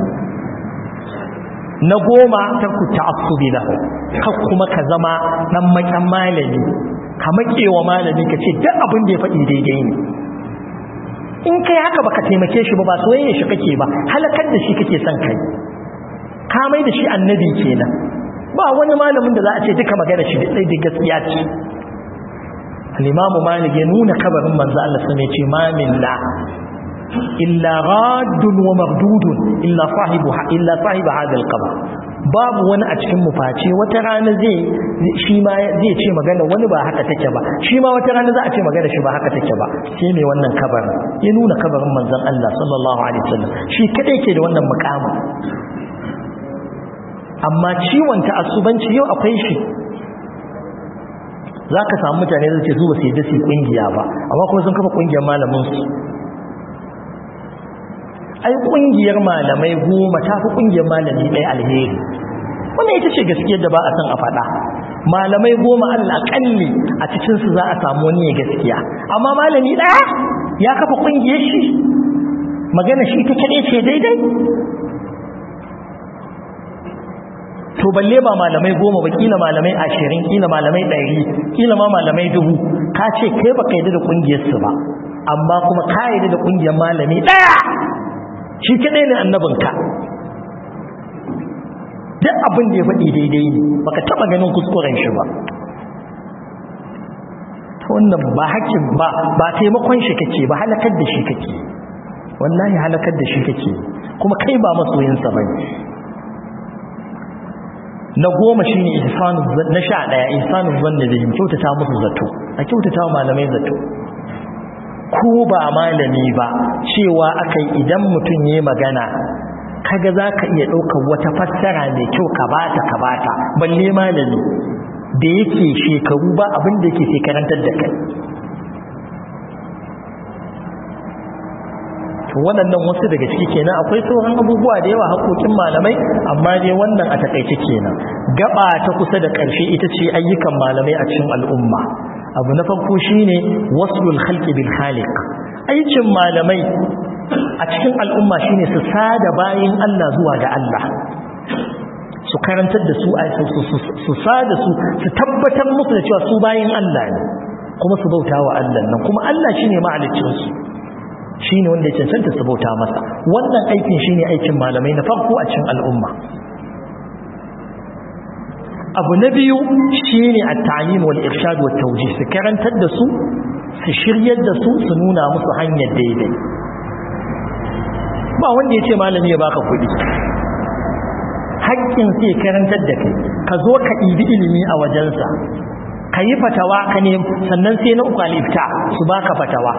na goma tarku ta'assubi lahu ka kuma ka zama dan makan malami ka makewa malami ka ce duk abin da ya faɗi daidai ne in kai haka baka taimake shi ba ba soyayya shi kake ba halakar da shi kake son kai ka mai da shi annabi kenan ba wani malamin da za a ce duka magana shi da da gaskiya ce al-imam malik ya nuna kabarin manzo Allah sai ya ce ma minna illa raddun wa mardudun illa sahibu illa sahibu hada al-qabr babu wani a cikin mu face wata rana zai shi ma zai ce magana wani ba haka take ba shi ma wata rana za a ce magana shi ba haka take ba sai mai wannan kabarin ya nuna kabarin manzon Allah sallallahu alaihi wasallam shi kadai ke da wannan mukamin amma ciwon ta'assubanci yau akwai shi zaka samu mutane zai ce zuwa sai da su kungiya ba amma kuma sun kafa kungiyar malamin su ai kungiyar malamai goma ta fi kungiyar malami ɗaya alheri wannan ita ce gaskiyar da ba a san a faɗa malamai goma al'aƙalli a cikinsu za a samu wani ya gaskiya amma malami ɗaya ya kafa kungiyar shi magana shi ta kaɗai ce daidai to balle ba malamai goma ba kila malamai ashirin kila malamai ɗari kila ma malamai dubu ka ce kai ba ka yi da kungiyarsu ba amma kuma ka yi da kungiyar malami ɗaya shi kadai ne annabinka duk abin da ya faɗi daidai ne baka taɓa ganin kuskuren shi ba wannan ba hakkin ba ba taimakon shi kake ba halakar da shi kake wallahi halakar da shi kake kuma kai ba masoyinsa bane na goma shine ihsanu na sha daya ihsanu zanna da kyautata musu zato a kyautata malamai zato ko ba malami ba cewa akai idan mutum yayi magana kaga zaka iya daukar wata fassara mai kyau ka bata ka bata balle malami da yake shekaru ba abin da yake sai karantar da kai to waɗannan wasu daga ciki kenan akwai sauran abubuwa da yawa haƙoƙin malamai amma dai wannan a takaice kenan gaba ta kusa da ƙarshe ita ce ayyukan malamai a cikin al'umma abu na farko shine waslul khalqi bil khaliq aikin malamai a cikin al'umma shine su sada bayin Allah zuwa ga Allah su karantar da su su sada su su tabbatar musu da cewa su bayin Allah ne kuma su bauta wa Allah nan kuma Allah shine mahaliccin su shine wanda ya cancanta su bauta masa wannan aikin shine aikin malamai na farko a cikin al'umma abu na biyu shine at-ta'lim wal irshad wat tawjih su karantar da su su shiryar da su su nuna musu hanyar daidai ba wanda ya ce malami ya baka kuɗi haƙƙin sai karantar da kai ka zo ka ɗibi ilimi a wajensa ka yi fatawa ka ne sannan sai na uku alifta su baka fatawa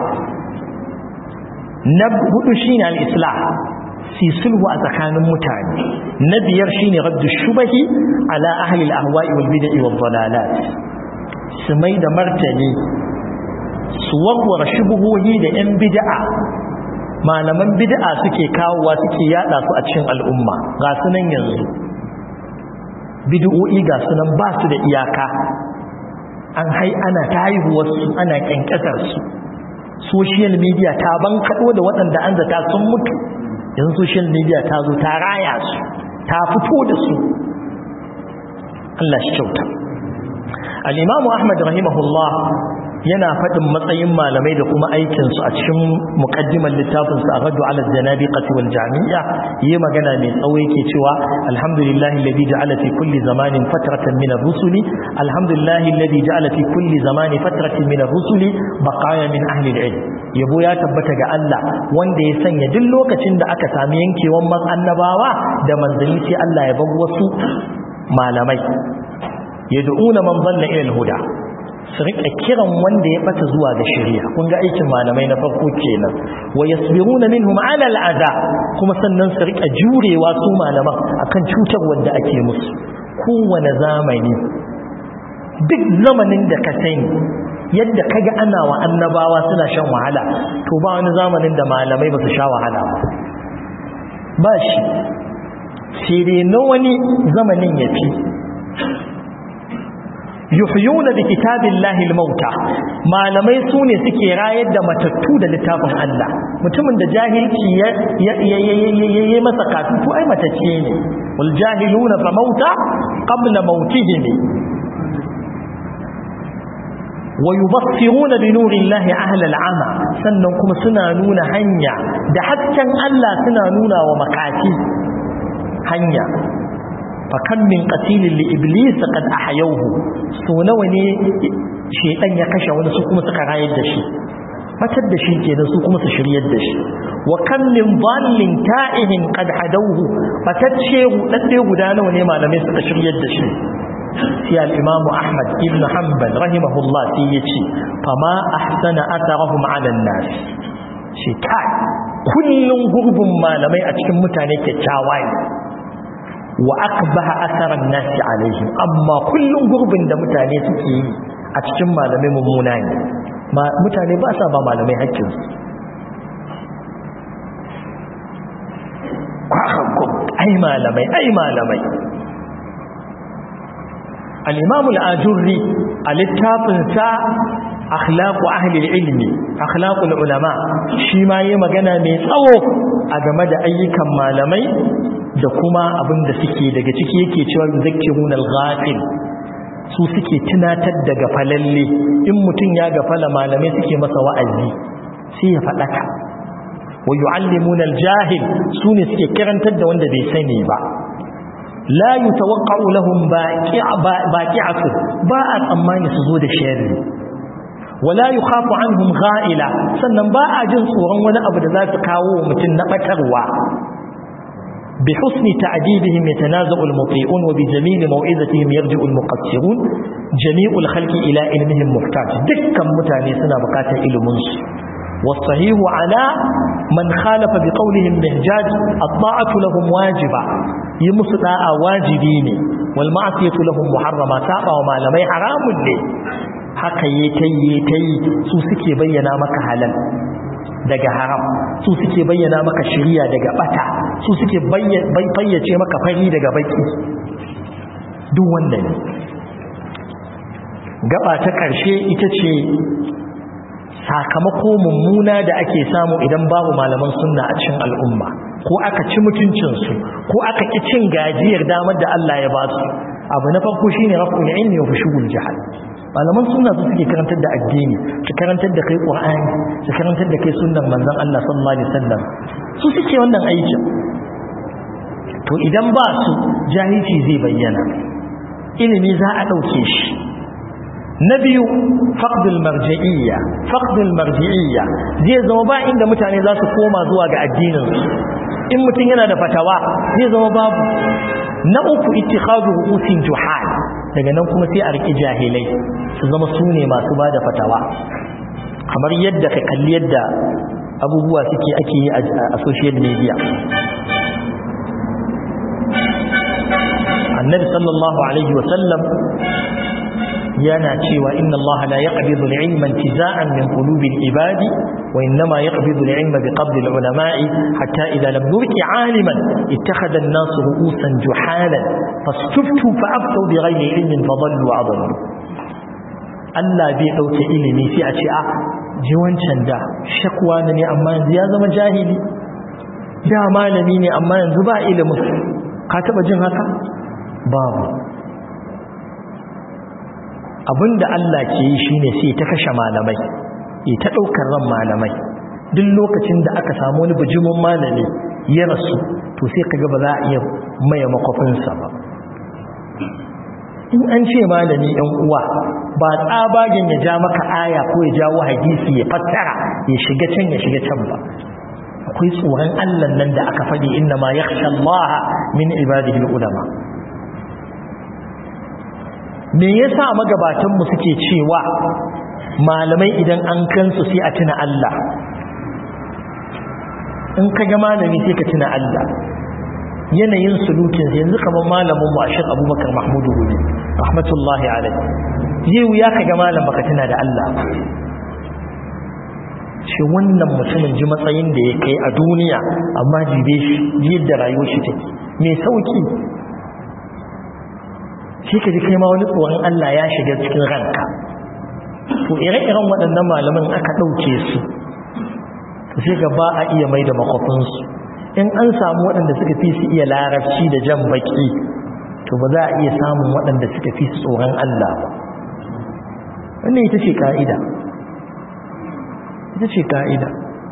na hudu shine al-islah fi sulhu a tsakanin mutane na biyar shine raddu shubahi ala ahli al-ahwa'i wal bid'i wal dalalat su mai da martani su warware shubuhohi da yan bid'a malaman bid'a suke kawowa suke yada su a cikin al'umma ga su nan yanzu bid'o'i ga su nan ba su da iyaka an hai ana ta haihuwar su ana kyankyasar su social media ta bankaɗo da waɗanda an zata sun mutu yanzu social media ta zo ta raya su ta fito da su Allah shi kyauta al-imamu ahmad rahimahullah yana faɗin matsayin malamai da kuma aikinsu a cikin muƙaddimar littafinsu a raddu ala janabiqati wal jami'a yi magana mai tsawo yake cewa alhamdulillahi alladhi ja'ala fi kulli zamanin fatratan min ar-rusuli alhamdulillahi alladhi ja'ala fi kulli zamanin fatratan min ar-rusuli baqaya min ahli al-ilm yabo ya tabbata ga Allah wanda ya sanya duk lokacin da aka sami yankewan man annabawa da manzanni sai Allah ya bar wasu malamai yad'una man dhalla ila al-huda su rika kiran wanda ya bata zuwa ga shari'a kun ga aikin malamai na farko kenan wa yasbiruna minhum ala al'ada kuma sannan su rika jurewa su malaman akan cutar wanda ake musu kowane zamani duk zamanin da ka sani yadda kaga ana wa annabawa suna shan wahala to ba wani zamanin da malamai ba su sha wahala ba ba shi sai dai na wani zamanin ya fi yuhyuna bi kitabillahi al-mauta malamai sune suke rayar da matattu da littafin Allah mutumin da jahilci ya ya masa katutu ai matacce ne wal jahiluna fa mauta qabla mautihim wa yubassiruna bi nurillahi ahla al-ama sannan kuma suna nuna hanya da hasken Allah suna nuna wa makati hanya fakan min qatilin li iblis qad ahyawhu so nawa ne shedan ya kashe wani su kuma suka rayar da shi matar da shi kenan su kuma su shiryar da shi wa kan min dhallin ta'ihin qad hadawhu fatacce dadde guda nawa ne malamai suka shiryar da shi sai al-imam ahmad ibn hanbal rahimahullah sai yace fama ahsana atharahum 'ala an-nas shi kai kullun gurbin malamai a cikin mutane kyakkyawa ne wa akbaha asaran nasi alaihim amma kullun gurbin da mutane suke yi a cikin malamai mummuna ne mutane ba sa ba malamai hakkin su ai malamai ai malamai al-imam al-ajurri a littafin sa akhlaqu ahli al-ilmi akhlaqu al-ulama shi ma yayi magana mai tsawo a game da ayyukan malamai da kuma abin da suke daga ciki yake cewa yuzakkiruna al-ghafil su suke tunatar da gafalalle in mutum ya gafala malamai suke masa wa'azi sai ya fadaka wa yu'allimuna al-jahil sune suke karantar da wanda bai sani ba la yutawaqqa'u lahum baqi'atu ba a tsammani su zo da sharri wala yukhafu anhum gha'ila sannan ba a jin tsoron wani abu da za su kawo mutum na batarwa بحسن تعديبهم يتنازع المطيعون وبجميل موعظتهم يرجع المقصرون جميع الخلق إلى علمهم محتاج دكا متاني سنة بقاتا إلمنس والصحيح على من خالف بقولهم مهجاج الطاعة لهم واجبة يمسطاء واجبين والمعصية لهم محرمة سابع وما لمي حرام لي haka yayi yayi su suke bayyana maka halal daga haram su suke bayyana maka shiriya daga bata su suke fayyace maka fari daga baki duk wannan gaba ta ƙarshe ita ce sakamako mummuna da ake samu idan babu malaman sunna a cikin al'umma ko aka ci mutuncinsu ko aka ƙi cin gajiyar damar da Allah ya ba su abu na farko shine raf'ul ilmi wa fushul jahal malaman sunna su suke karantar da addini su karantar da kai qur'ani su karantar da kai sunnar manzon Allah sallallahu alaihi wasallam su suke wannan aikin to idan ba su jahilci zai bayyana ilimi za a dauke shi na biyu faqdul marji'iyya faqdul marji'iyya zai zama ba inda mutane za su koma zuwa ga addinin su in mutum yana da fatawa zai zama babu na uku ittikhadu ru'usin juhal daga nan kuma sai a riki jahilai su zama su ne masu ba da fatawa kamar yadda ka kalli yadda abubuwa suke ake yi a social media annabi sallallahu alaihi wasallam yana cewa inna allaha la yaqbidu al-ilma intiza'an min qulubi al-ibadi wa innama yaqbidu al-ilma biqabdi al-ulama'i hatta idha lam yubqi 'aliman ittakhadha an-nas ru'usan juhalan fastuftu fa'aftu bighayri ilmin fadallu wa adallu Allah bai dauke ilimi sai a ce a ji wancan da shakwa ne amma yanzu ya zama jahili da malami ne amma yanzu ba ilimin ka taba jin haka babu abinda Allah ke yi shine sai ta kashe malamai ya ta daukar ran malamai duk lokacin da aka samu wani bijimin malami ya rasu to sai kaga ba za a iya maye makwafinsa ba in an ce malami ɗan uwa ba tsabagen ya ja maka aya ko ya jawo hadisi ya fassara ya shiga can ya shiga can ba akwai tsoron Allah nan da aka faɗi inna ma yakhsha Allah min ibadihi ulama me yasa magabatan mu suke cewa malamai idan an kansu sai a tuna Allah in ka ga malami sai ka tuna Allah yanayin sulukin yanzu kamar malamin mu Ashir Abubakar Mahmud Gumi rahmatullahi alaihi zai wuya ka ga malam baka tuna da Allah ba shi wannan mutumin ji matsayin da ya kai a duniya amma jibe shi yadda rayuwar shi take mai sauki sai ka ji kai ma wani tsoron Allah ya shiga cikin ranka to ire-iren waɗannan malaman aka ɗauke su to sai ga ba a iya mai da makwafinsu in an samu waɗanda suka fi su iya larabci da jan baki to ba za a iya samun waɗanda suka fi su tsoron Allah ba wannan ita ce ka'ida ita ce ka'ida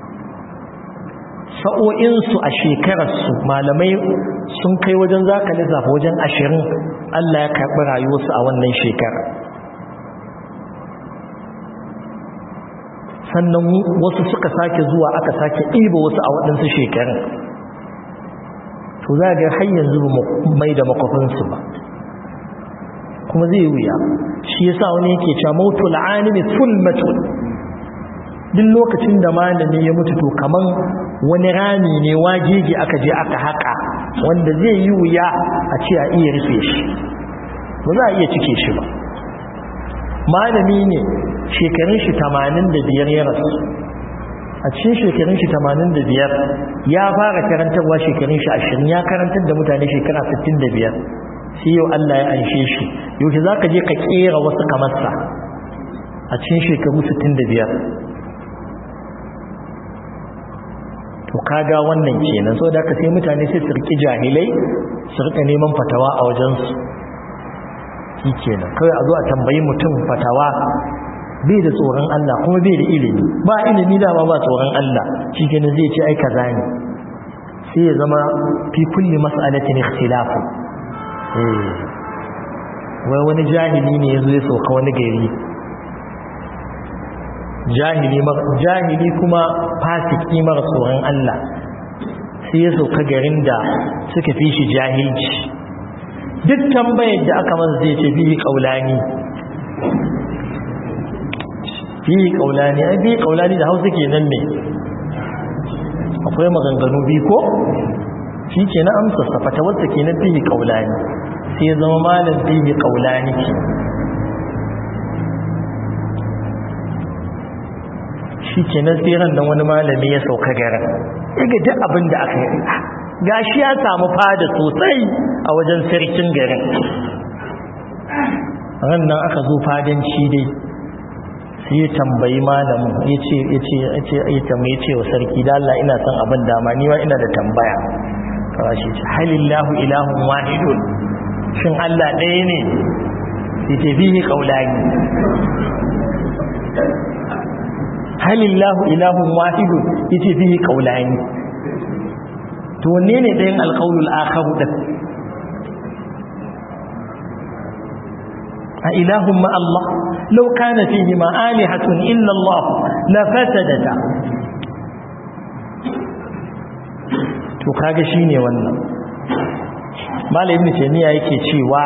sa'o'insu a shekararsu malamai sun kai wajen zaka lissafa wajen ashirin Allah ya karɓi rayuwarsu a wannan shekara sannan wasu suka sake zuwa aka sake ɗiba wasu a waɗansu shekarun to za ga har yanzu ba mai da makwafinsu ba kuma zai wuya shi yasa wani yake cewa mautul alimi fulmatun duk lokacin da malami ya mutu to kaman wani rami ne wagege aka je aka haka wanda zai yi wuya a ce a iya rufe shi ba za a iya cike shi ba malami ne shekarun shi 85 ya rasu a cikin shekarun shi 85 ya fara karantarwa shekarun shi 20 ya karantar da mutane shekara 65 sai yau Allah ya anshe shi yau za ka je ka kera wasu kamarsa a cikin shekaru 65 to kaga wannan kenan so da ka sai mutane sai su riki jahilai su rika neman fatawa a wajensu shi kenan kawai a zo a tambayi mutum fatawa bai da tsoron Allah kuma bai da ilimi ba ilimi dama ba tsoron Allah shi kenan zai ce ai kaza ne sai ya zama fi kulli mas'alatin ikhtilafu eh wai wani jahili ne yazo ya sauka wani gari jahili jahili kuma fasiki mara tsoron Allah sai ya sauka garin da suka fi shi jahilci duk tambayar da aka masa zai ce bihi kaulani bihi kaulani ai bihi kaulani da hausa kenan ne akwai maganganu biyu ko shi ke na amsa safata wata ke na bihi kaulani sai ya zama malam bihi kaulani ke shi ke na tseren nan wani malami ya sauka garin ga duk abin da aka yi gashi ya samu fada sosai a wajen sarkin garin ran nan aka zo fadanci dai sai ya tambayi malamin ya ce ya ce ya tambaye ce wa sarki da Allah ina son abin dama ni ma ina da tambaya kawai shi ce halillahu ilahun wahidun shin Allah ɗaya ne sai ce bihi qaulani halillahu ilahun wahidun yace bihi qaulani to wanne ne ɗayan alƙaunul akharu ɗin a ilahun ma Allah lau kana fihi ma alihatun illa Allah la fasadata to kaga shine wannan malam ibn taymiya yake cewa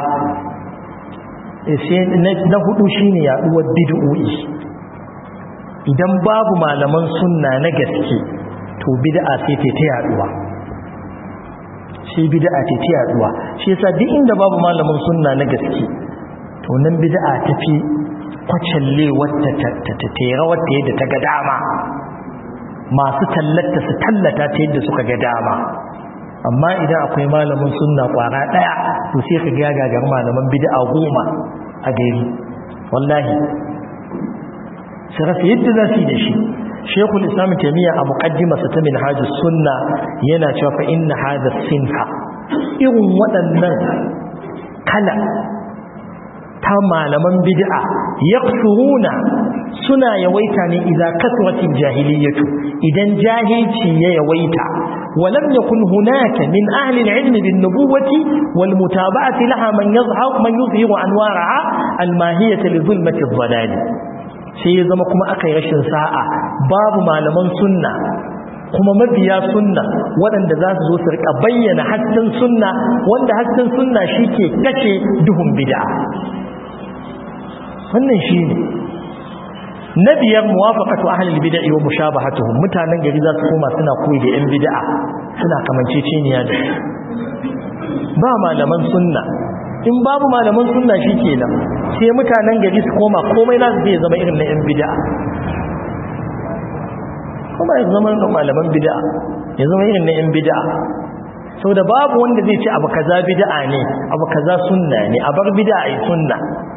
sai na hudu shine yaduwar bid'o'i idan babu malaman sunna na gaske to bid'a sai ta yaduwa shi bid'a ce ta yaduwa shi yasa duk inda babu malamin sunna na gaske to nan bid'a ta fi kwacalle wata ta tera wata yadda ta ga dama masu tallata su tallata ta yadda suka ga dama amma idan akwai malamin sunna kwara daya to sai ka ga gagar malaman bid'a goma a gari wallahi sai rasa yadda za su yi da shi shekul islam taimiyya a muƙaddimasa ta min hajji sunna yana cewa fa inna hada sinfa irin waɗannan kala ta malaman bid'a yaqsuruna suna yawaita ne idan kasratil jahiliyatu idan jahilci ya yawaita ولم يكن هناك من أهل العلم بالنبوة والمتابعة لها من يظهر من يظهر أنوارها الماهية لظلمة الضلال sai ya zama kuma aka yi rashin sa'a babu malaman sunna kuma mabiya sunna waɗanda za su zo su rika bayyana hasken sunna wanda hasken sunna shi ke kashe duhun bid'a wannan shi ne na biyar muwafaqatu ahlil bid'i wa mushabahatuhum mutanen gari za su koma suna koyi da yan bid'a suna kamanceceniya da ba malaman sunna in babu malaman sunna shikenan sai mutanen gari su koma komai za su je zama irin na yan bid'a kuma ya zama malaman bid'a ya zama irin na yan bid'a sau da babu wanda zai ce abu kaza bid'a ne abu kaza sunna ne a bar bid'a ai sunna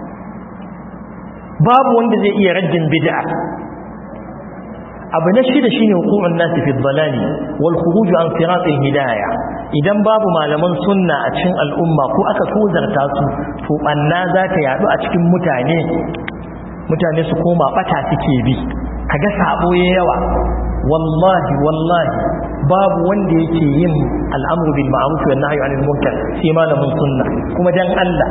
babu wanda zai iya raddin bid'a abu na shida shine hukumun nasi fi dhalali wal khuruj an siratil hidayah idan babu malaman sunna a cikin al'umma ko aka tozarta su to banna za ta yadu a cikin mutane mutane su koma bata suke bi kaga sabo yawa wallahi wallahi babu wanda yake yin al'amru bil ma'ruf wa nahyi 'anil munkar sai malamin sunna kuma dan Allah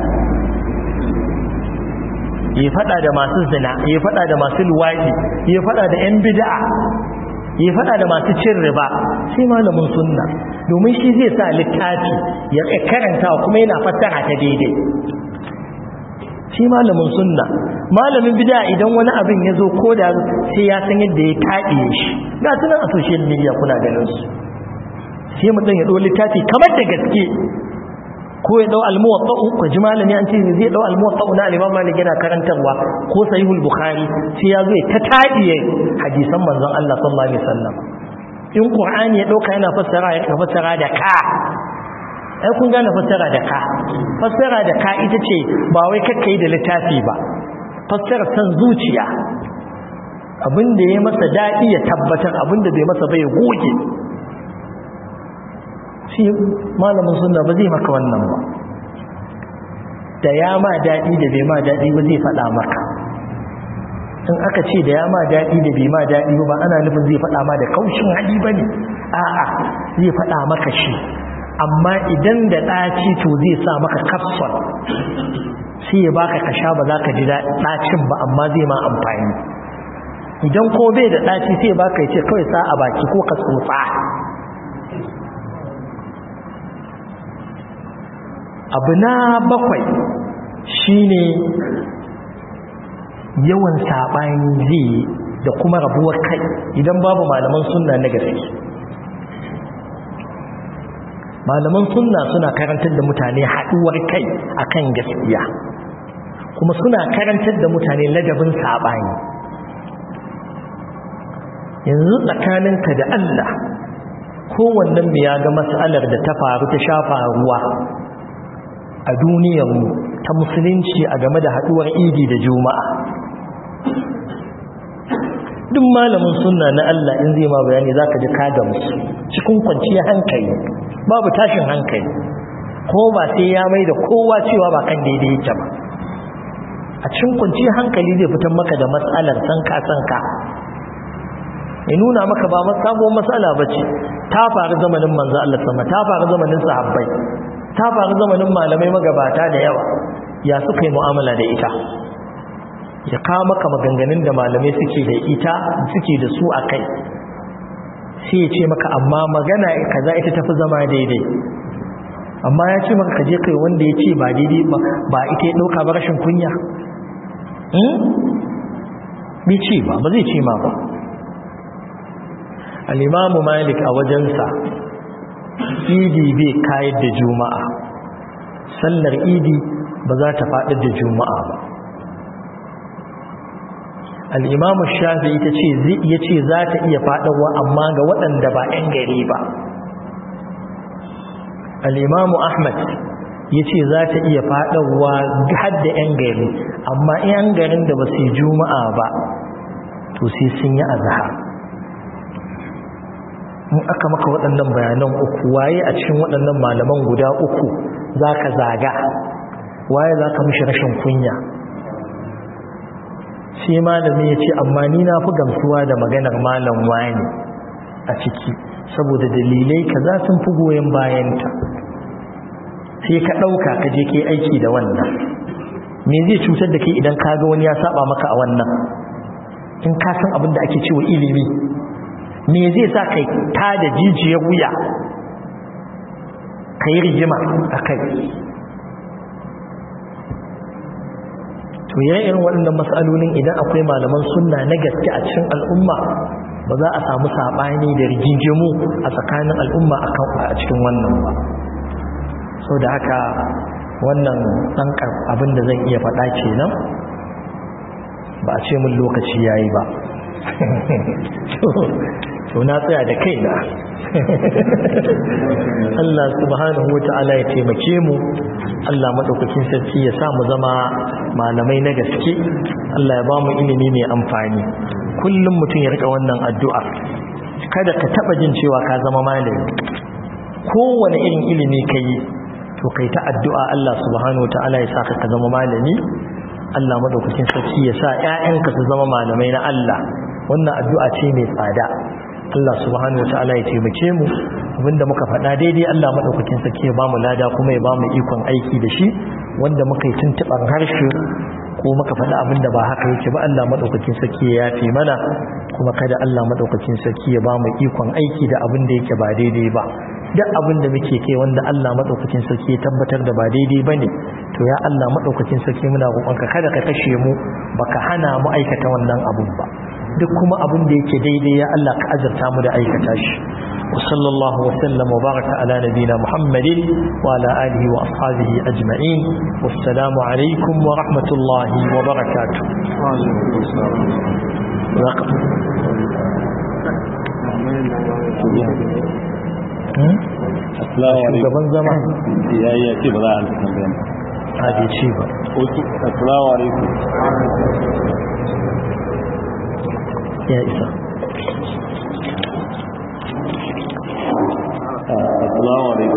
ya fada da masu zina ya fada da masu luwadi ya fada da yan bid'a ya fada da masu cin riba sai malamin sunna domin shi zai sa littafi ya karanta kuma yana fassara ta daidai shi malamin sunna malamin bid'a idan wani abin ya zo ko da sai ya san yadda ya taɗiye shi ga tunan a social media kuna ganin su sai mutum ya ɗau littafi kamar da gaske ko ya dau al-muwatta'u ko ji malami an ce zai dau al-muwatta'u na al-Imam Malik yana karantarwa ko sahihul Bukhari sai ya zo ta tadiye hadisan manzon Allah sallallahu alaihi wasallam in Qur'ani ya dauka yana fassara ya fassara da ka ai kun gane fassara da ka fassara da ka ita ce ba wai kakkai da littafi ba fassara san zuciya abinda ya masa dadi ya tabbatar abinda bai masa bai goge shi malamin sunna ba zai maka wannan ba da ya ma daɗi da bai ma daɗi ba zai faɗa maka in aka ce da ya ma daɗi da bai ma daɗi ba ana nufin zai faɗa ma da kaushin hali ba ne a'a zai faɗa maka shi amma idan da ɗaci to zai sa maka kapsul sai ya baka ka sha ba za ka ji ɗacin ba amma zai ma amfani idan ko bai da ɗaci sai ya baka ya ce kawai sa a baki ko ka tsotsa abu na bakwai shine yawan saɓani zai da kuma rabuwar kai idan babu malaman sunna na gaske malaman sunna suna karantar da mutane haɗuwar kai akan gaskiya kuma suna karantar da mutane ladabin saɓani yanzu tsakaninka da Allah kowannen mu ya ga matsalar da ta faru ta shafa ruwa a duniyarmu ta musulunci a game da haduwar idi da juma'a duk malamin sunna na Allah in zai ma bayani zaka ji ka gamsu cikin kwanciyar hankali babu tashin hankali ko ba sai ya mai da kowa cewa ba kan daidai yake ba a cikin kwanciyar hankali zai fitar maka da matsalar sanka sanka ya nuna maka ba sabuwar matsala ba ce ta faru zamanin manzo Allah sama ta faru zamanin sahabbai ta faru zamanin malamai magabata da yawa ya suka yi mu'amala da ita ya kawo maka maganganun da malamai suke da ita suke da su a kai sai ya ce maka amma magana kaza ita tafi zama daidai amma ya ce maka kaje kai wanda ya ce ba daidai ba ba ita ya ɗauka ba rashin kunya bai ce ba ba zai ce ma ba al'imamu malik a wajensa idi bai kayar da juma'a sallar idi ba za ta faɗi da juma'a ba al'imamu shafi ita ce ya ce za ta iya faɗawa amma ga waɗanda ba ‘yan gari ba al'imamu ahmad ya ce za ta iya faɗawa har da ‘yan gari amma ‘yan garin da ba su yi juma'a ba to sai sun yi azahar in aka maka waɗannan bayanan uku waye a cikin waɗannan malaman guda uku za ka zaga waye za ka mishi rashin kunya shi malami ya ce amma ni na fi gamsuwa da maganar malam wani a ciki saboda dalilai ka za sun fi goyon bayanta sai ka ɗauka ka je ke aiki da wannan me zai cutar da ke idan ka ga wani ya saba maka a wannan in ka san abin da ake cewa ilimi me zai sa kai ta da jijiyar wuya ka yi rigima a kai to irin waɗannan matsalolin idan akwai malaman sunna na gaske a cikin al'umma ba za a samu saɓani da rigingimu a tsakanin al'umma a cikin wannan ba sau da haka wannan ɗan abin da zan iya faɗa kenan ba a ce mun lokaci ya yi ba to na tsaya da kaina Allah subhanahu wa ta'ala ya taimake mu Allah madaukakin sarki ya sa mu zama malamai na gaske Allah ya ba mu ilimi mai amfani kullum mutum ya rika wannan addu'a kada ka taba jin cewa ka zama malami kowane irin ilimi kai to kai ta addu'a Allah subhanahu wa ta'ala ya sa ka zama malami Allah madaukakin sarki ya sa ƴaƴanka su zama malamai na Allah wannan addu'a ce mai tsada Allah subhanahu wa ta'ala ya taimake mu abinda muka faɗa daidai Allah madaukakin sarki ya bamu lada kuma ya bamu ikon aiki da shi wanda muka yi tuntuban harshe ko muka faɗa abinda ba haka yake ba Allah madaukakin sarki ya yafe mana kuma kada Allah madaukakin sarki ya bamu ikon aiki da abinda yake ba daidai ba duk abin da muke kai wanda Allah madaukakin sarki ya tabbatar da ba daidai bane to ya Allah madaukakin sarki muna roƙonka kada ka kashe mu baka hana mu aikata wannan abun ba duk kuma abin da yake daidai ya Allah ka azurta mu da aikata shi wa sallallahu wa sallam wa baraka ala nabina muhammadin wa ala alihi wa ashabihi ajma'in wassalamu alaikum wa rahmatullahi wa barakatuh shugaban zama ya yi ya ce ba za a halittar bayan a bai ce ba assalamu alaikum ya isa assalamu alaikum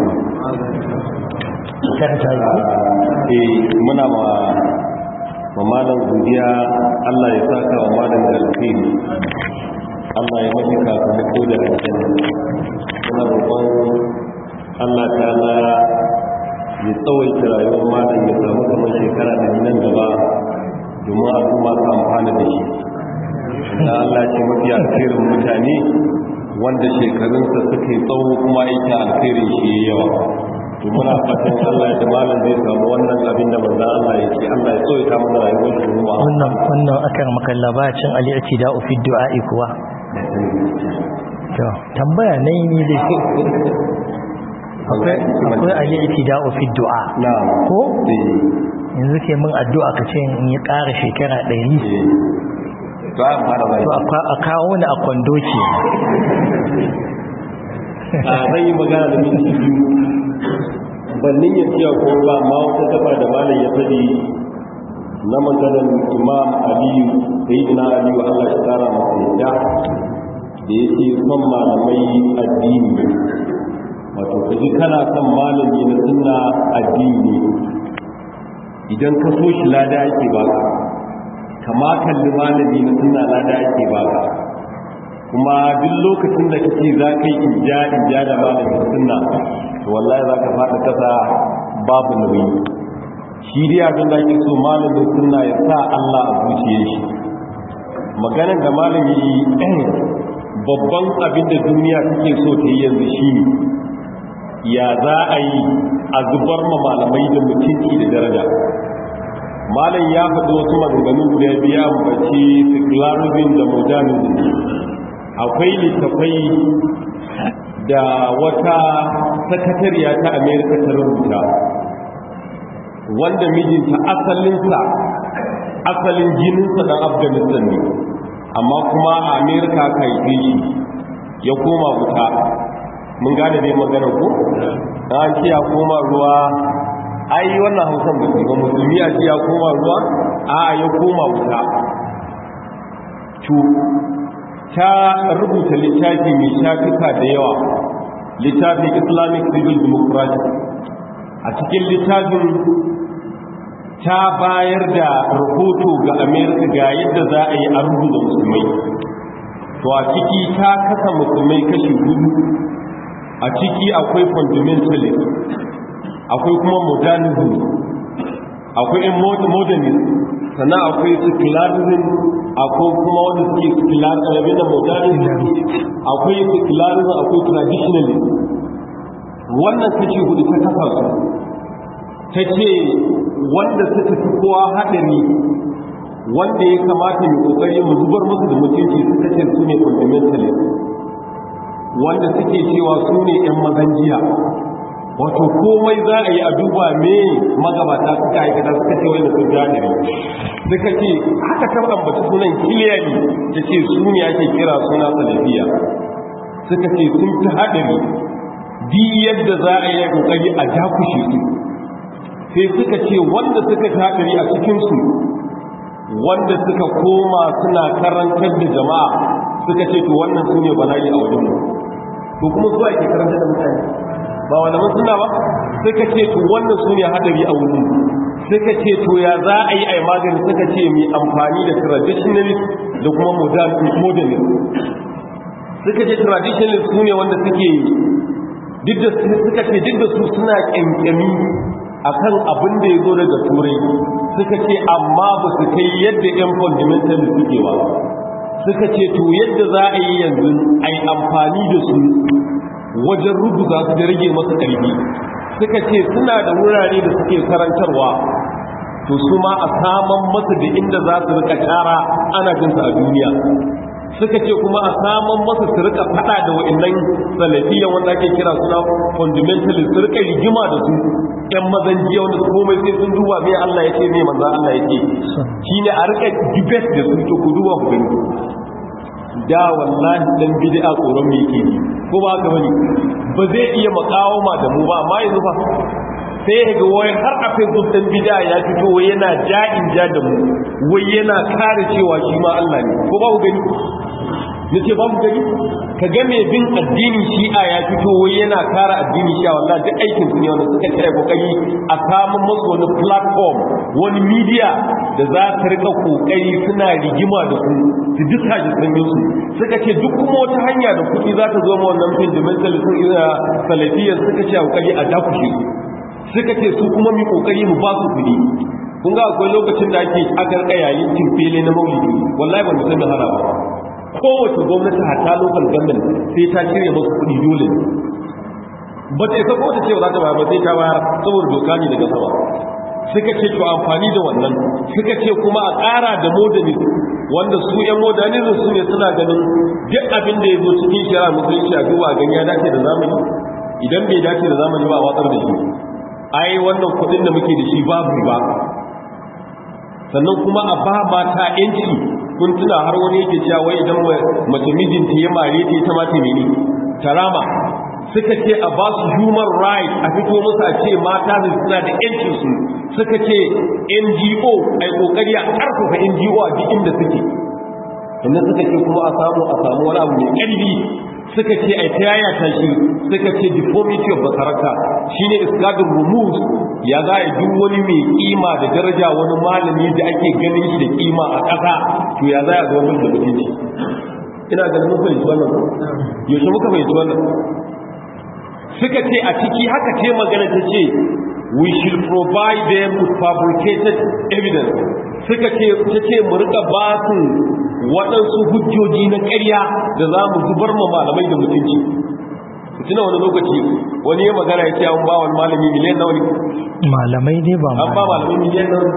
kan ta yi eh muna ma wa malam godiya Allah ya saka wa malam da alkhairi Allah ya mafi sakamako da aljanna muna roƙon Allah ta'ala ya tsawaita rayuwar malam ya samu kamar shekara da nan gaba domin al'umma su amfana da shi da Allah ce mafi alkhairin mutane wanda shekarunsa suka yi tsawo kuma aikin alkhairin shi ya yawa to muna fatan Allah ya malam zai samu wannan abin da manzon Allah ya ce Allah ya tsawaita mana rayuwar shi kuma wannan wannan akan makalla bacin al-i'tida'u fi du'a'i kuwa to tambaya ne ni dai akwai akwai al-i'tida'u fi du'a na'am ko eh yanzu ke min addu'a ka ce in yi ƙara shekara 100 eh to an fara bai to a kawo ni a kwando ke a zan yi magana da minti biyu bannin ya ciya ko ba ma wata gaba da malam ya faɗi na maganar imam aliyu sai ina aliyu allah shi tara masa yadda da ya ce son malamai addini wato ka ji kana son malami na sunna addini idan ka so shi lada ake baka kama kalli malami na sunna lada ake baka kuma duk lokacin da kake za ka yi inja inja da malamin sunna to wallahi za ka faɗa kasa babu nauyi shi dai abin da ake so malamin sunna ya sa Allah a zuciyar shi maganar da malami babban abin da duniya take so ta yi yanzu shi ya za a yi a zubar ma malamai da mutunci da daraja malam ya faɗi wasu maganganu guda biya ambaci secularism da modernism akwai littafai da wata sakatariya ta amerika ta rubuta wanda mijinta asalinsa asalin jininsa dan afghanistan ne amma kuma a amerika ka yi shi ya koma wuta mun gane dai magana ko an ce ya koma ruwa ai wannan hausan ba ba musulmi a ce ya koma ruwa a ya koma wuta ta rubuta littafi mai shafuka da yawa littafin islamic civil democracy a cikin littafin ta bayar da rahoto ga amerika ga yadda za a yi a rubuta musulmai to a ciki ta kasa musulmai kashi hudu a ciki akwai fundamentalist akwai kuma modernism akwai modernist sannan akwai secularism akwai kuma wanda suke secularism da modernism akwai secularism akwai traditionalism wannan kashi hudu ta kasa su ta ce wanda suka fi kowa haɗari wanda ya kamata mai ƙoƙari mu zubar musu da mutunci suka ce su ne fundamentalist wanda suke cewa su ne 'yan mazan jiya wato komai za a yi a duba me magabata suka aikata suka ce wani sun jahiri suka ce haka ta ambaci sunan kiliyari ta ce su ne ake kira suna salafiya suka ce sun ta haɗari di yadda za a yi ƙoƙari a dakushe su sai suka ce wanda suka ta haɗari a cikinsu wanda suka koma suna karantar da jama'a suka ce to wannan su ne bala'i a wajenmu to kuma zuwa ke karantar da mutane ba malaman suna ba suka ce to wannan su ne hadari a wurin suka ce to ya za a yi a magani suka ce mai amfani da traditionalist da kuma modernist suka ce traditionalist su ne wanda suke duk da suka ce duk da su suna kyankyami akan abin da ya zo daga turai suka ce amma ba su kai yadda yan fundamentalist suke ba suka ce to yadda za a yi yanzu a yi amfani da su wajen rubuta su da rage masu ƙarfi suka ce suna da wurare da suke karantarwa to su ma a saman masu da inda za su rika tara ana jinsu a duniya suka ce kuma a saman masu su rika fada da wa'annan salafiyan wanda ake kira suna fundamentalist su rika rigima da su yan mazan jiya wanda su komai sai sun duba mai Allah ya ce mai manzan Allah ya ce shine a rika debate da su to ku duba ku gani da wallahi dan bid'a tsoron me yake ko ba haka bane ba zai iya makawama da mu ba amma yanzu fa sai ga wai har a facebook dan bid'a ya fito wai yana ja'in ja da mu wai yana kare cewa shi ma Allah ne ko ba ku gani nace ba ku gani ka ga mai bin addinin shi'a ya fito wai yana kare addinin shi'a wallahi duk aikin su ne wanda suka kai kokari a samun musu wani platform wani media da za ta rika kokari suna rigima da su su duka jikin su suka ce duk kuma wata hanya da kuɗi za ta zo ma wannan fundamental salafiyar suka ce kokari a dakushe suka ce su kuma mu kokari mu ba su kuɗi kun ga akwai lokacin da ake aka rika yayin timfele na maulidi wallahi ba mu san da hana ba kowace gwamnati hatta local government sai ta cire masu kuɗi dole ba ta isa kowace ce za ta bayar ba sai ta bayar saboda doka ne daga sama suka ce to amfani da wannan suka ce kuma a ƙara da modernist wanda su yan modernism su ne suna ganin duk abin da ya zo cikin shara musulunci a duba gani ya dace da zamani idan bai dace da zamani ba a watsar da shi ai wannan kuɗin da muke da shi babu ba sannan kuma a ba mata yanci kun tuna har wani yake cewa wai idan mace mijinta ya mare ta ita ma ta mene tarama suka ce a ba su human right a fito musu a ce mata da suna da yancin su suka ce NGO ai kokari a karfafa NGO a duk inda suke sannan suka ce kuma a samu a samu wani abu mai ƙarfi suka ce ai ta yaya ta shi suka ce deformity of the character shine iskadin rumus ya za a duk wani mai kima da daraja wani malami da ake ganin shi da kima a ƙasa to ya za a zo mun da mutunci ina ganin mun fahimci wannan yaushe muka fahimci wannan suka ce a ciki haka ce magana ta ce we should provide them with fabricated evidence suka ce ta ce mu rika ba su waɗansu hujjoji na ƙarya da za mu zubar ma malamai da mutunci tuna wani lokaci wani ya magana ya ce an ba wani malami miliyan nawa ne malamai ne ba an ba malamai miliyan nawa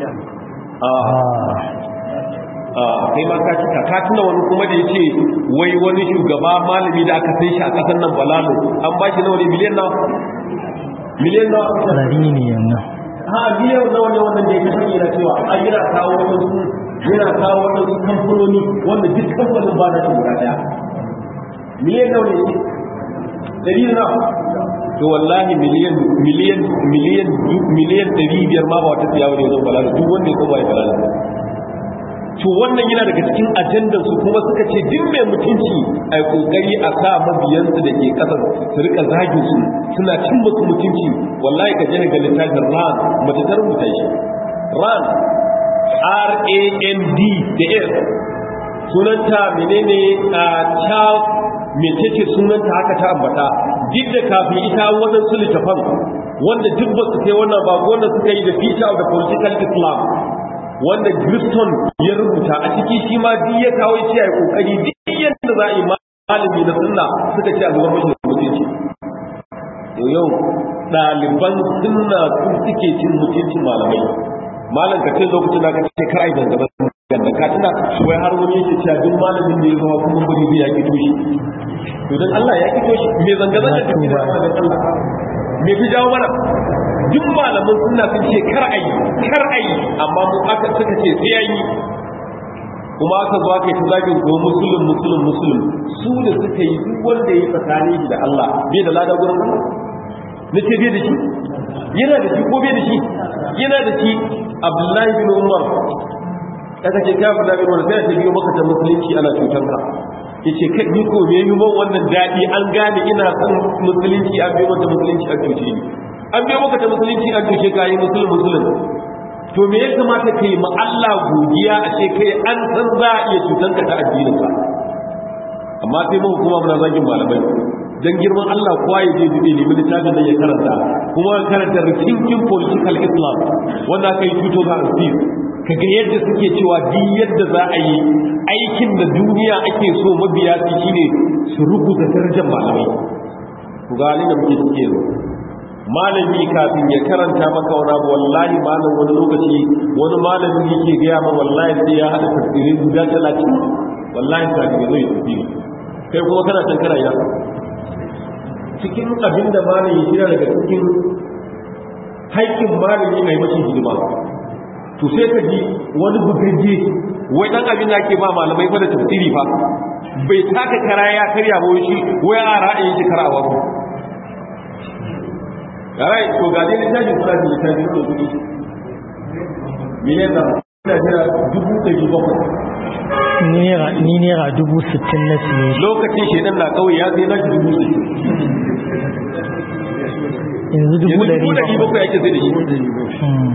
a kai ma ka cika ka tuna wani kuma da ya ce wai wani shugaba malami da aka sai shi a ƙasar nan balalo an ba shi nawa ne miliyan nawa miliyan nawa rari ne yanzu ha miliyan nawa ne wannan da ya kashe yana cewa an yana kawo wadansu yana kawo wadansu kamfanoni wanda duk kamfanin ba na shi guda daya miliyan nawa ne dari na to wallahi miliyan miliyan miliyan miliyan dari biyar ma ba wata tsiyawa ne zan balala duk wanda ya koma ya balala to wannan yana daga cikin ajandar su kuma suka ce duk mai mutunci a kokari a sa mabiyansu da ke kasar su rika zagin su suna cin musu mutunci wallahi ka je ga littafin ran mace ta rubuta shi ran r a n d da s sunanta menene a charles mecece sunanta haka ta ambata duk da kafin ita waɗansu littafan wanda duk ba su kai wannan ba wanda suka yi da feature of the political islam wanda Griston ya rubuta a ciki shi ma duk ya kawo shi a kokari duk yadda za a yi malami na sunna suka ce a zubar mashi da mutunci to yau ɗaliban sunna su suke cin mutuncin malamai malam ka ce lokacin da ka ce kar ai zanga zanga ka tuna wai har wani yake cewa duk malamin da ya zama kuma bari zai ya kito shi to dan Allah ya kito shi me zanga zanga ta da Allah me fi jawo mana duk malaman suna sun ce kar ayi kar ayi amma mu aka suka ce sai ayi kuma aka zo aka yi ta zagin ko musulun musulun musulun su da suka yi duk wanda ya tsakani shi da Allah bai da lada gurin Allah na ce bai da shi yana da shi ko bai da shi yana da shi Abdullahi bin Umar aka ce ka fada bin Umar sai ta biyo maka ta musulunci ana cutar ka yace kai ni ko me yi man wannan dadi an gane ina son musulunci an biyo maka musulunci an cuce ni an biyo maka ta musulunci an cuce ka yi musulun musulun to me ya kamata ka yi ma Allah godiya a ce kai an san za a iya cutar ka ta addinin ka amma sai mun kuma muna zagin malamai dan girman Allah kowa ya je dubi nemi littafin nan ya karanta kuma ya karanta rikinkin political islam wanda aka yi 2006 kaga yadda suke cewa duk yadda za a yi aikin da duniya ake so mabiya su shine su rubuta darajar malamai ku ga halin da muke cike yanzu malami kafin ya karanta maka wani abu wallahi malam wani lokaci wani malami yake gaya ma wallahi sai ya haɗa tafsirai guda talatin wallahi kafin ya zo ya tafsiri kai kuma kana can kana ya cikin abin da malami ya daga cikin haƙƙin malami a yi mashi hidima to sai ka ji wani bugaje wai dan abin da ake ba malamai fa da tafsiri fa bai taka kara ya karya ba shi wai a ra'ayin shi kara wa yarai to ga dai littafi suna da littafi ko kudi miliyan da ina jira dubu ɗari bakwai Naira ni naira dubu sittin na siye shi. lokacin shedan na kawai ya sai na shi dubu sittin Yanzu dubu yanzu ɗari dubu ɗari bakwai. bakwai ake sai da shi Hmm.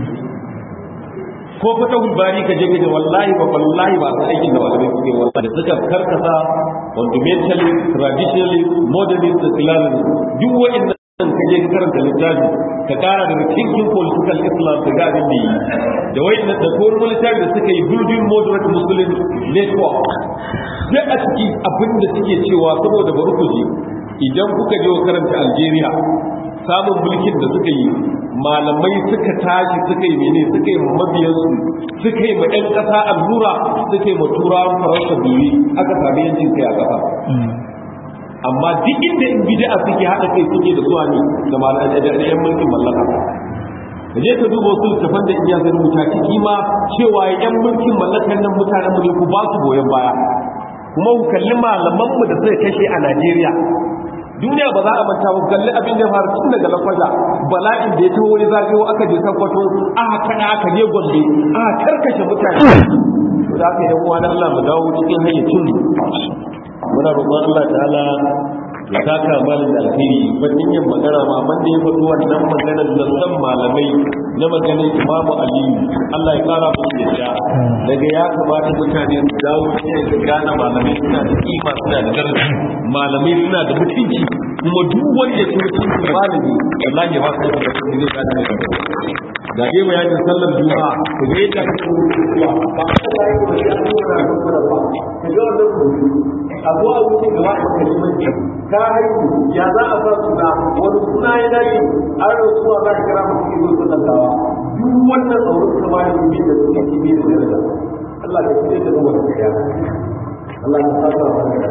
ko fata hulbari ka je ka je wallahi ba wallahi ba san aikin da malamai suke wallahi da suka karkasa fundamentally traditionally modernist da classic duk wa'annan ka je ka karanta littafi ka kara da thinking political islam ka ga abin da yi da wa'annan da ko wani littafi da suka yi building moderate muslim network sai a ciki abin da suke cewa saboda bari ku je idan kuka je karanta Algeria samun mulkin da suka yi malamai suka tashi suka yi mene suka yi mabiyansu suka yi ma 'yan ƙasa allura suka yi ma turawan faransa biyu aka sami yancin kai a ƙasa Hmm. amma duk inda in bid'a suke haɗa kai suke da zuwa ne da malamai da 'yan mulkin mallaka da je ka duba wasu littafan da iya zai rubuta ciki ma cewa 'yan mulkin mallakan nan mutanen mu ne ku ba su goyon baya kuma ku kalli malamanmu da suka kashe a Najeriya duniya ba za a manta ba kalli abin da ya faru tun daga lafaza bala'in da ya taho wani zagayo aka je sakwato aka kada aka je gombe aka karkashe mutane to da aka yi uwa na Allah mu dawo cikin hayyacin mu muna roƙon Allah ta'ala ya saka malin da alheri wannan yin magana ma ban da ya faɗi wannan maganar da san malamai na maganar imamu aliyu Allah ya kara musu yadda daga ya kamata mutane su dawo cikin su gane malamai suna da kima suna da daraja malamai suna da mutunci kuma duk wanda ya ci mutunci malami wallahi ba sai da mutunci zai gane mai ga dai bayanin sallar juma'a ku ga yadda ake zuwa ba Allah ya yi ya nuna da kuma ba ku ga wannan rubutu abu a wuce gaba da kalimanci ka haihu ya za a sa suna wani suna ya dace an rasuwa za ka kira mutum ido su dantawa duk wannan tsoron kuma ne bi da suke ci bi da daraja Allah ka shirya da zuwa da kariya Allah ka saka wa da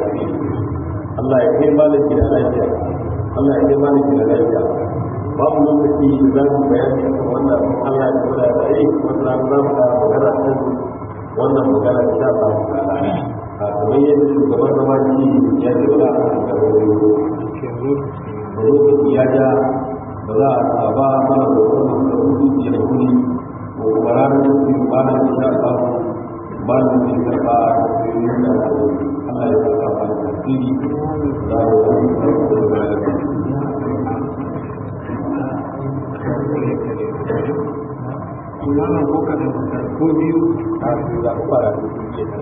Allah ya kai malaki da lafiya Allah ya kai malaki da lafiya babu lokaci da za mu bayani akan wannan Allah ya kula da ai wannan za mu fara magana kan wannan magana da ta samu ta'ala a kamar yadda shugaban gabaci ya ce wala a kan da lokaci ya ja ba za a ba mana da kuma da hukunci da kuni ko kuma ranar da su ba na insha Allah ba na da karba da yin da Allah ya saka ba da tasiri da wani imanin ko kaɗan ko biyu a su za ku fara da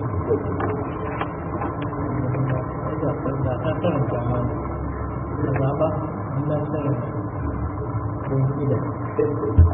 Da ta karanta mana. Da zaɓa, ina karanta. Don ida.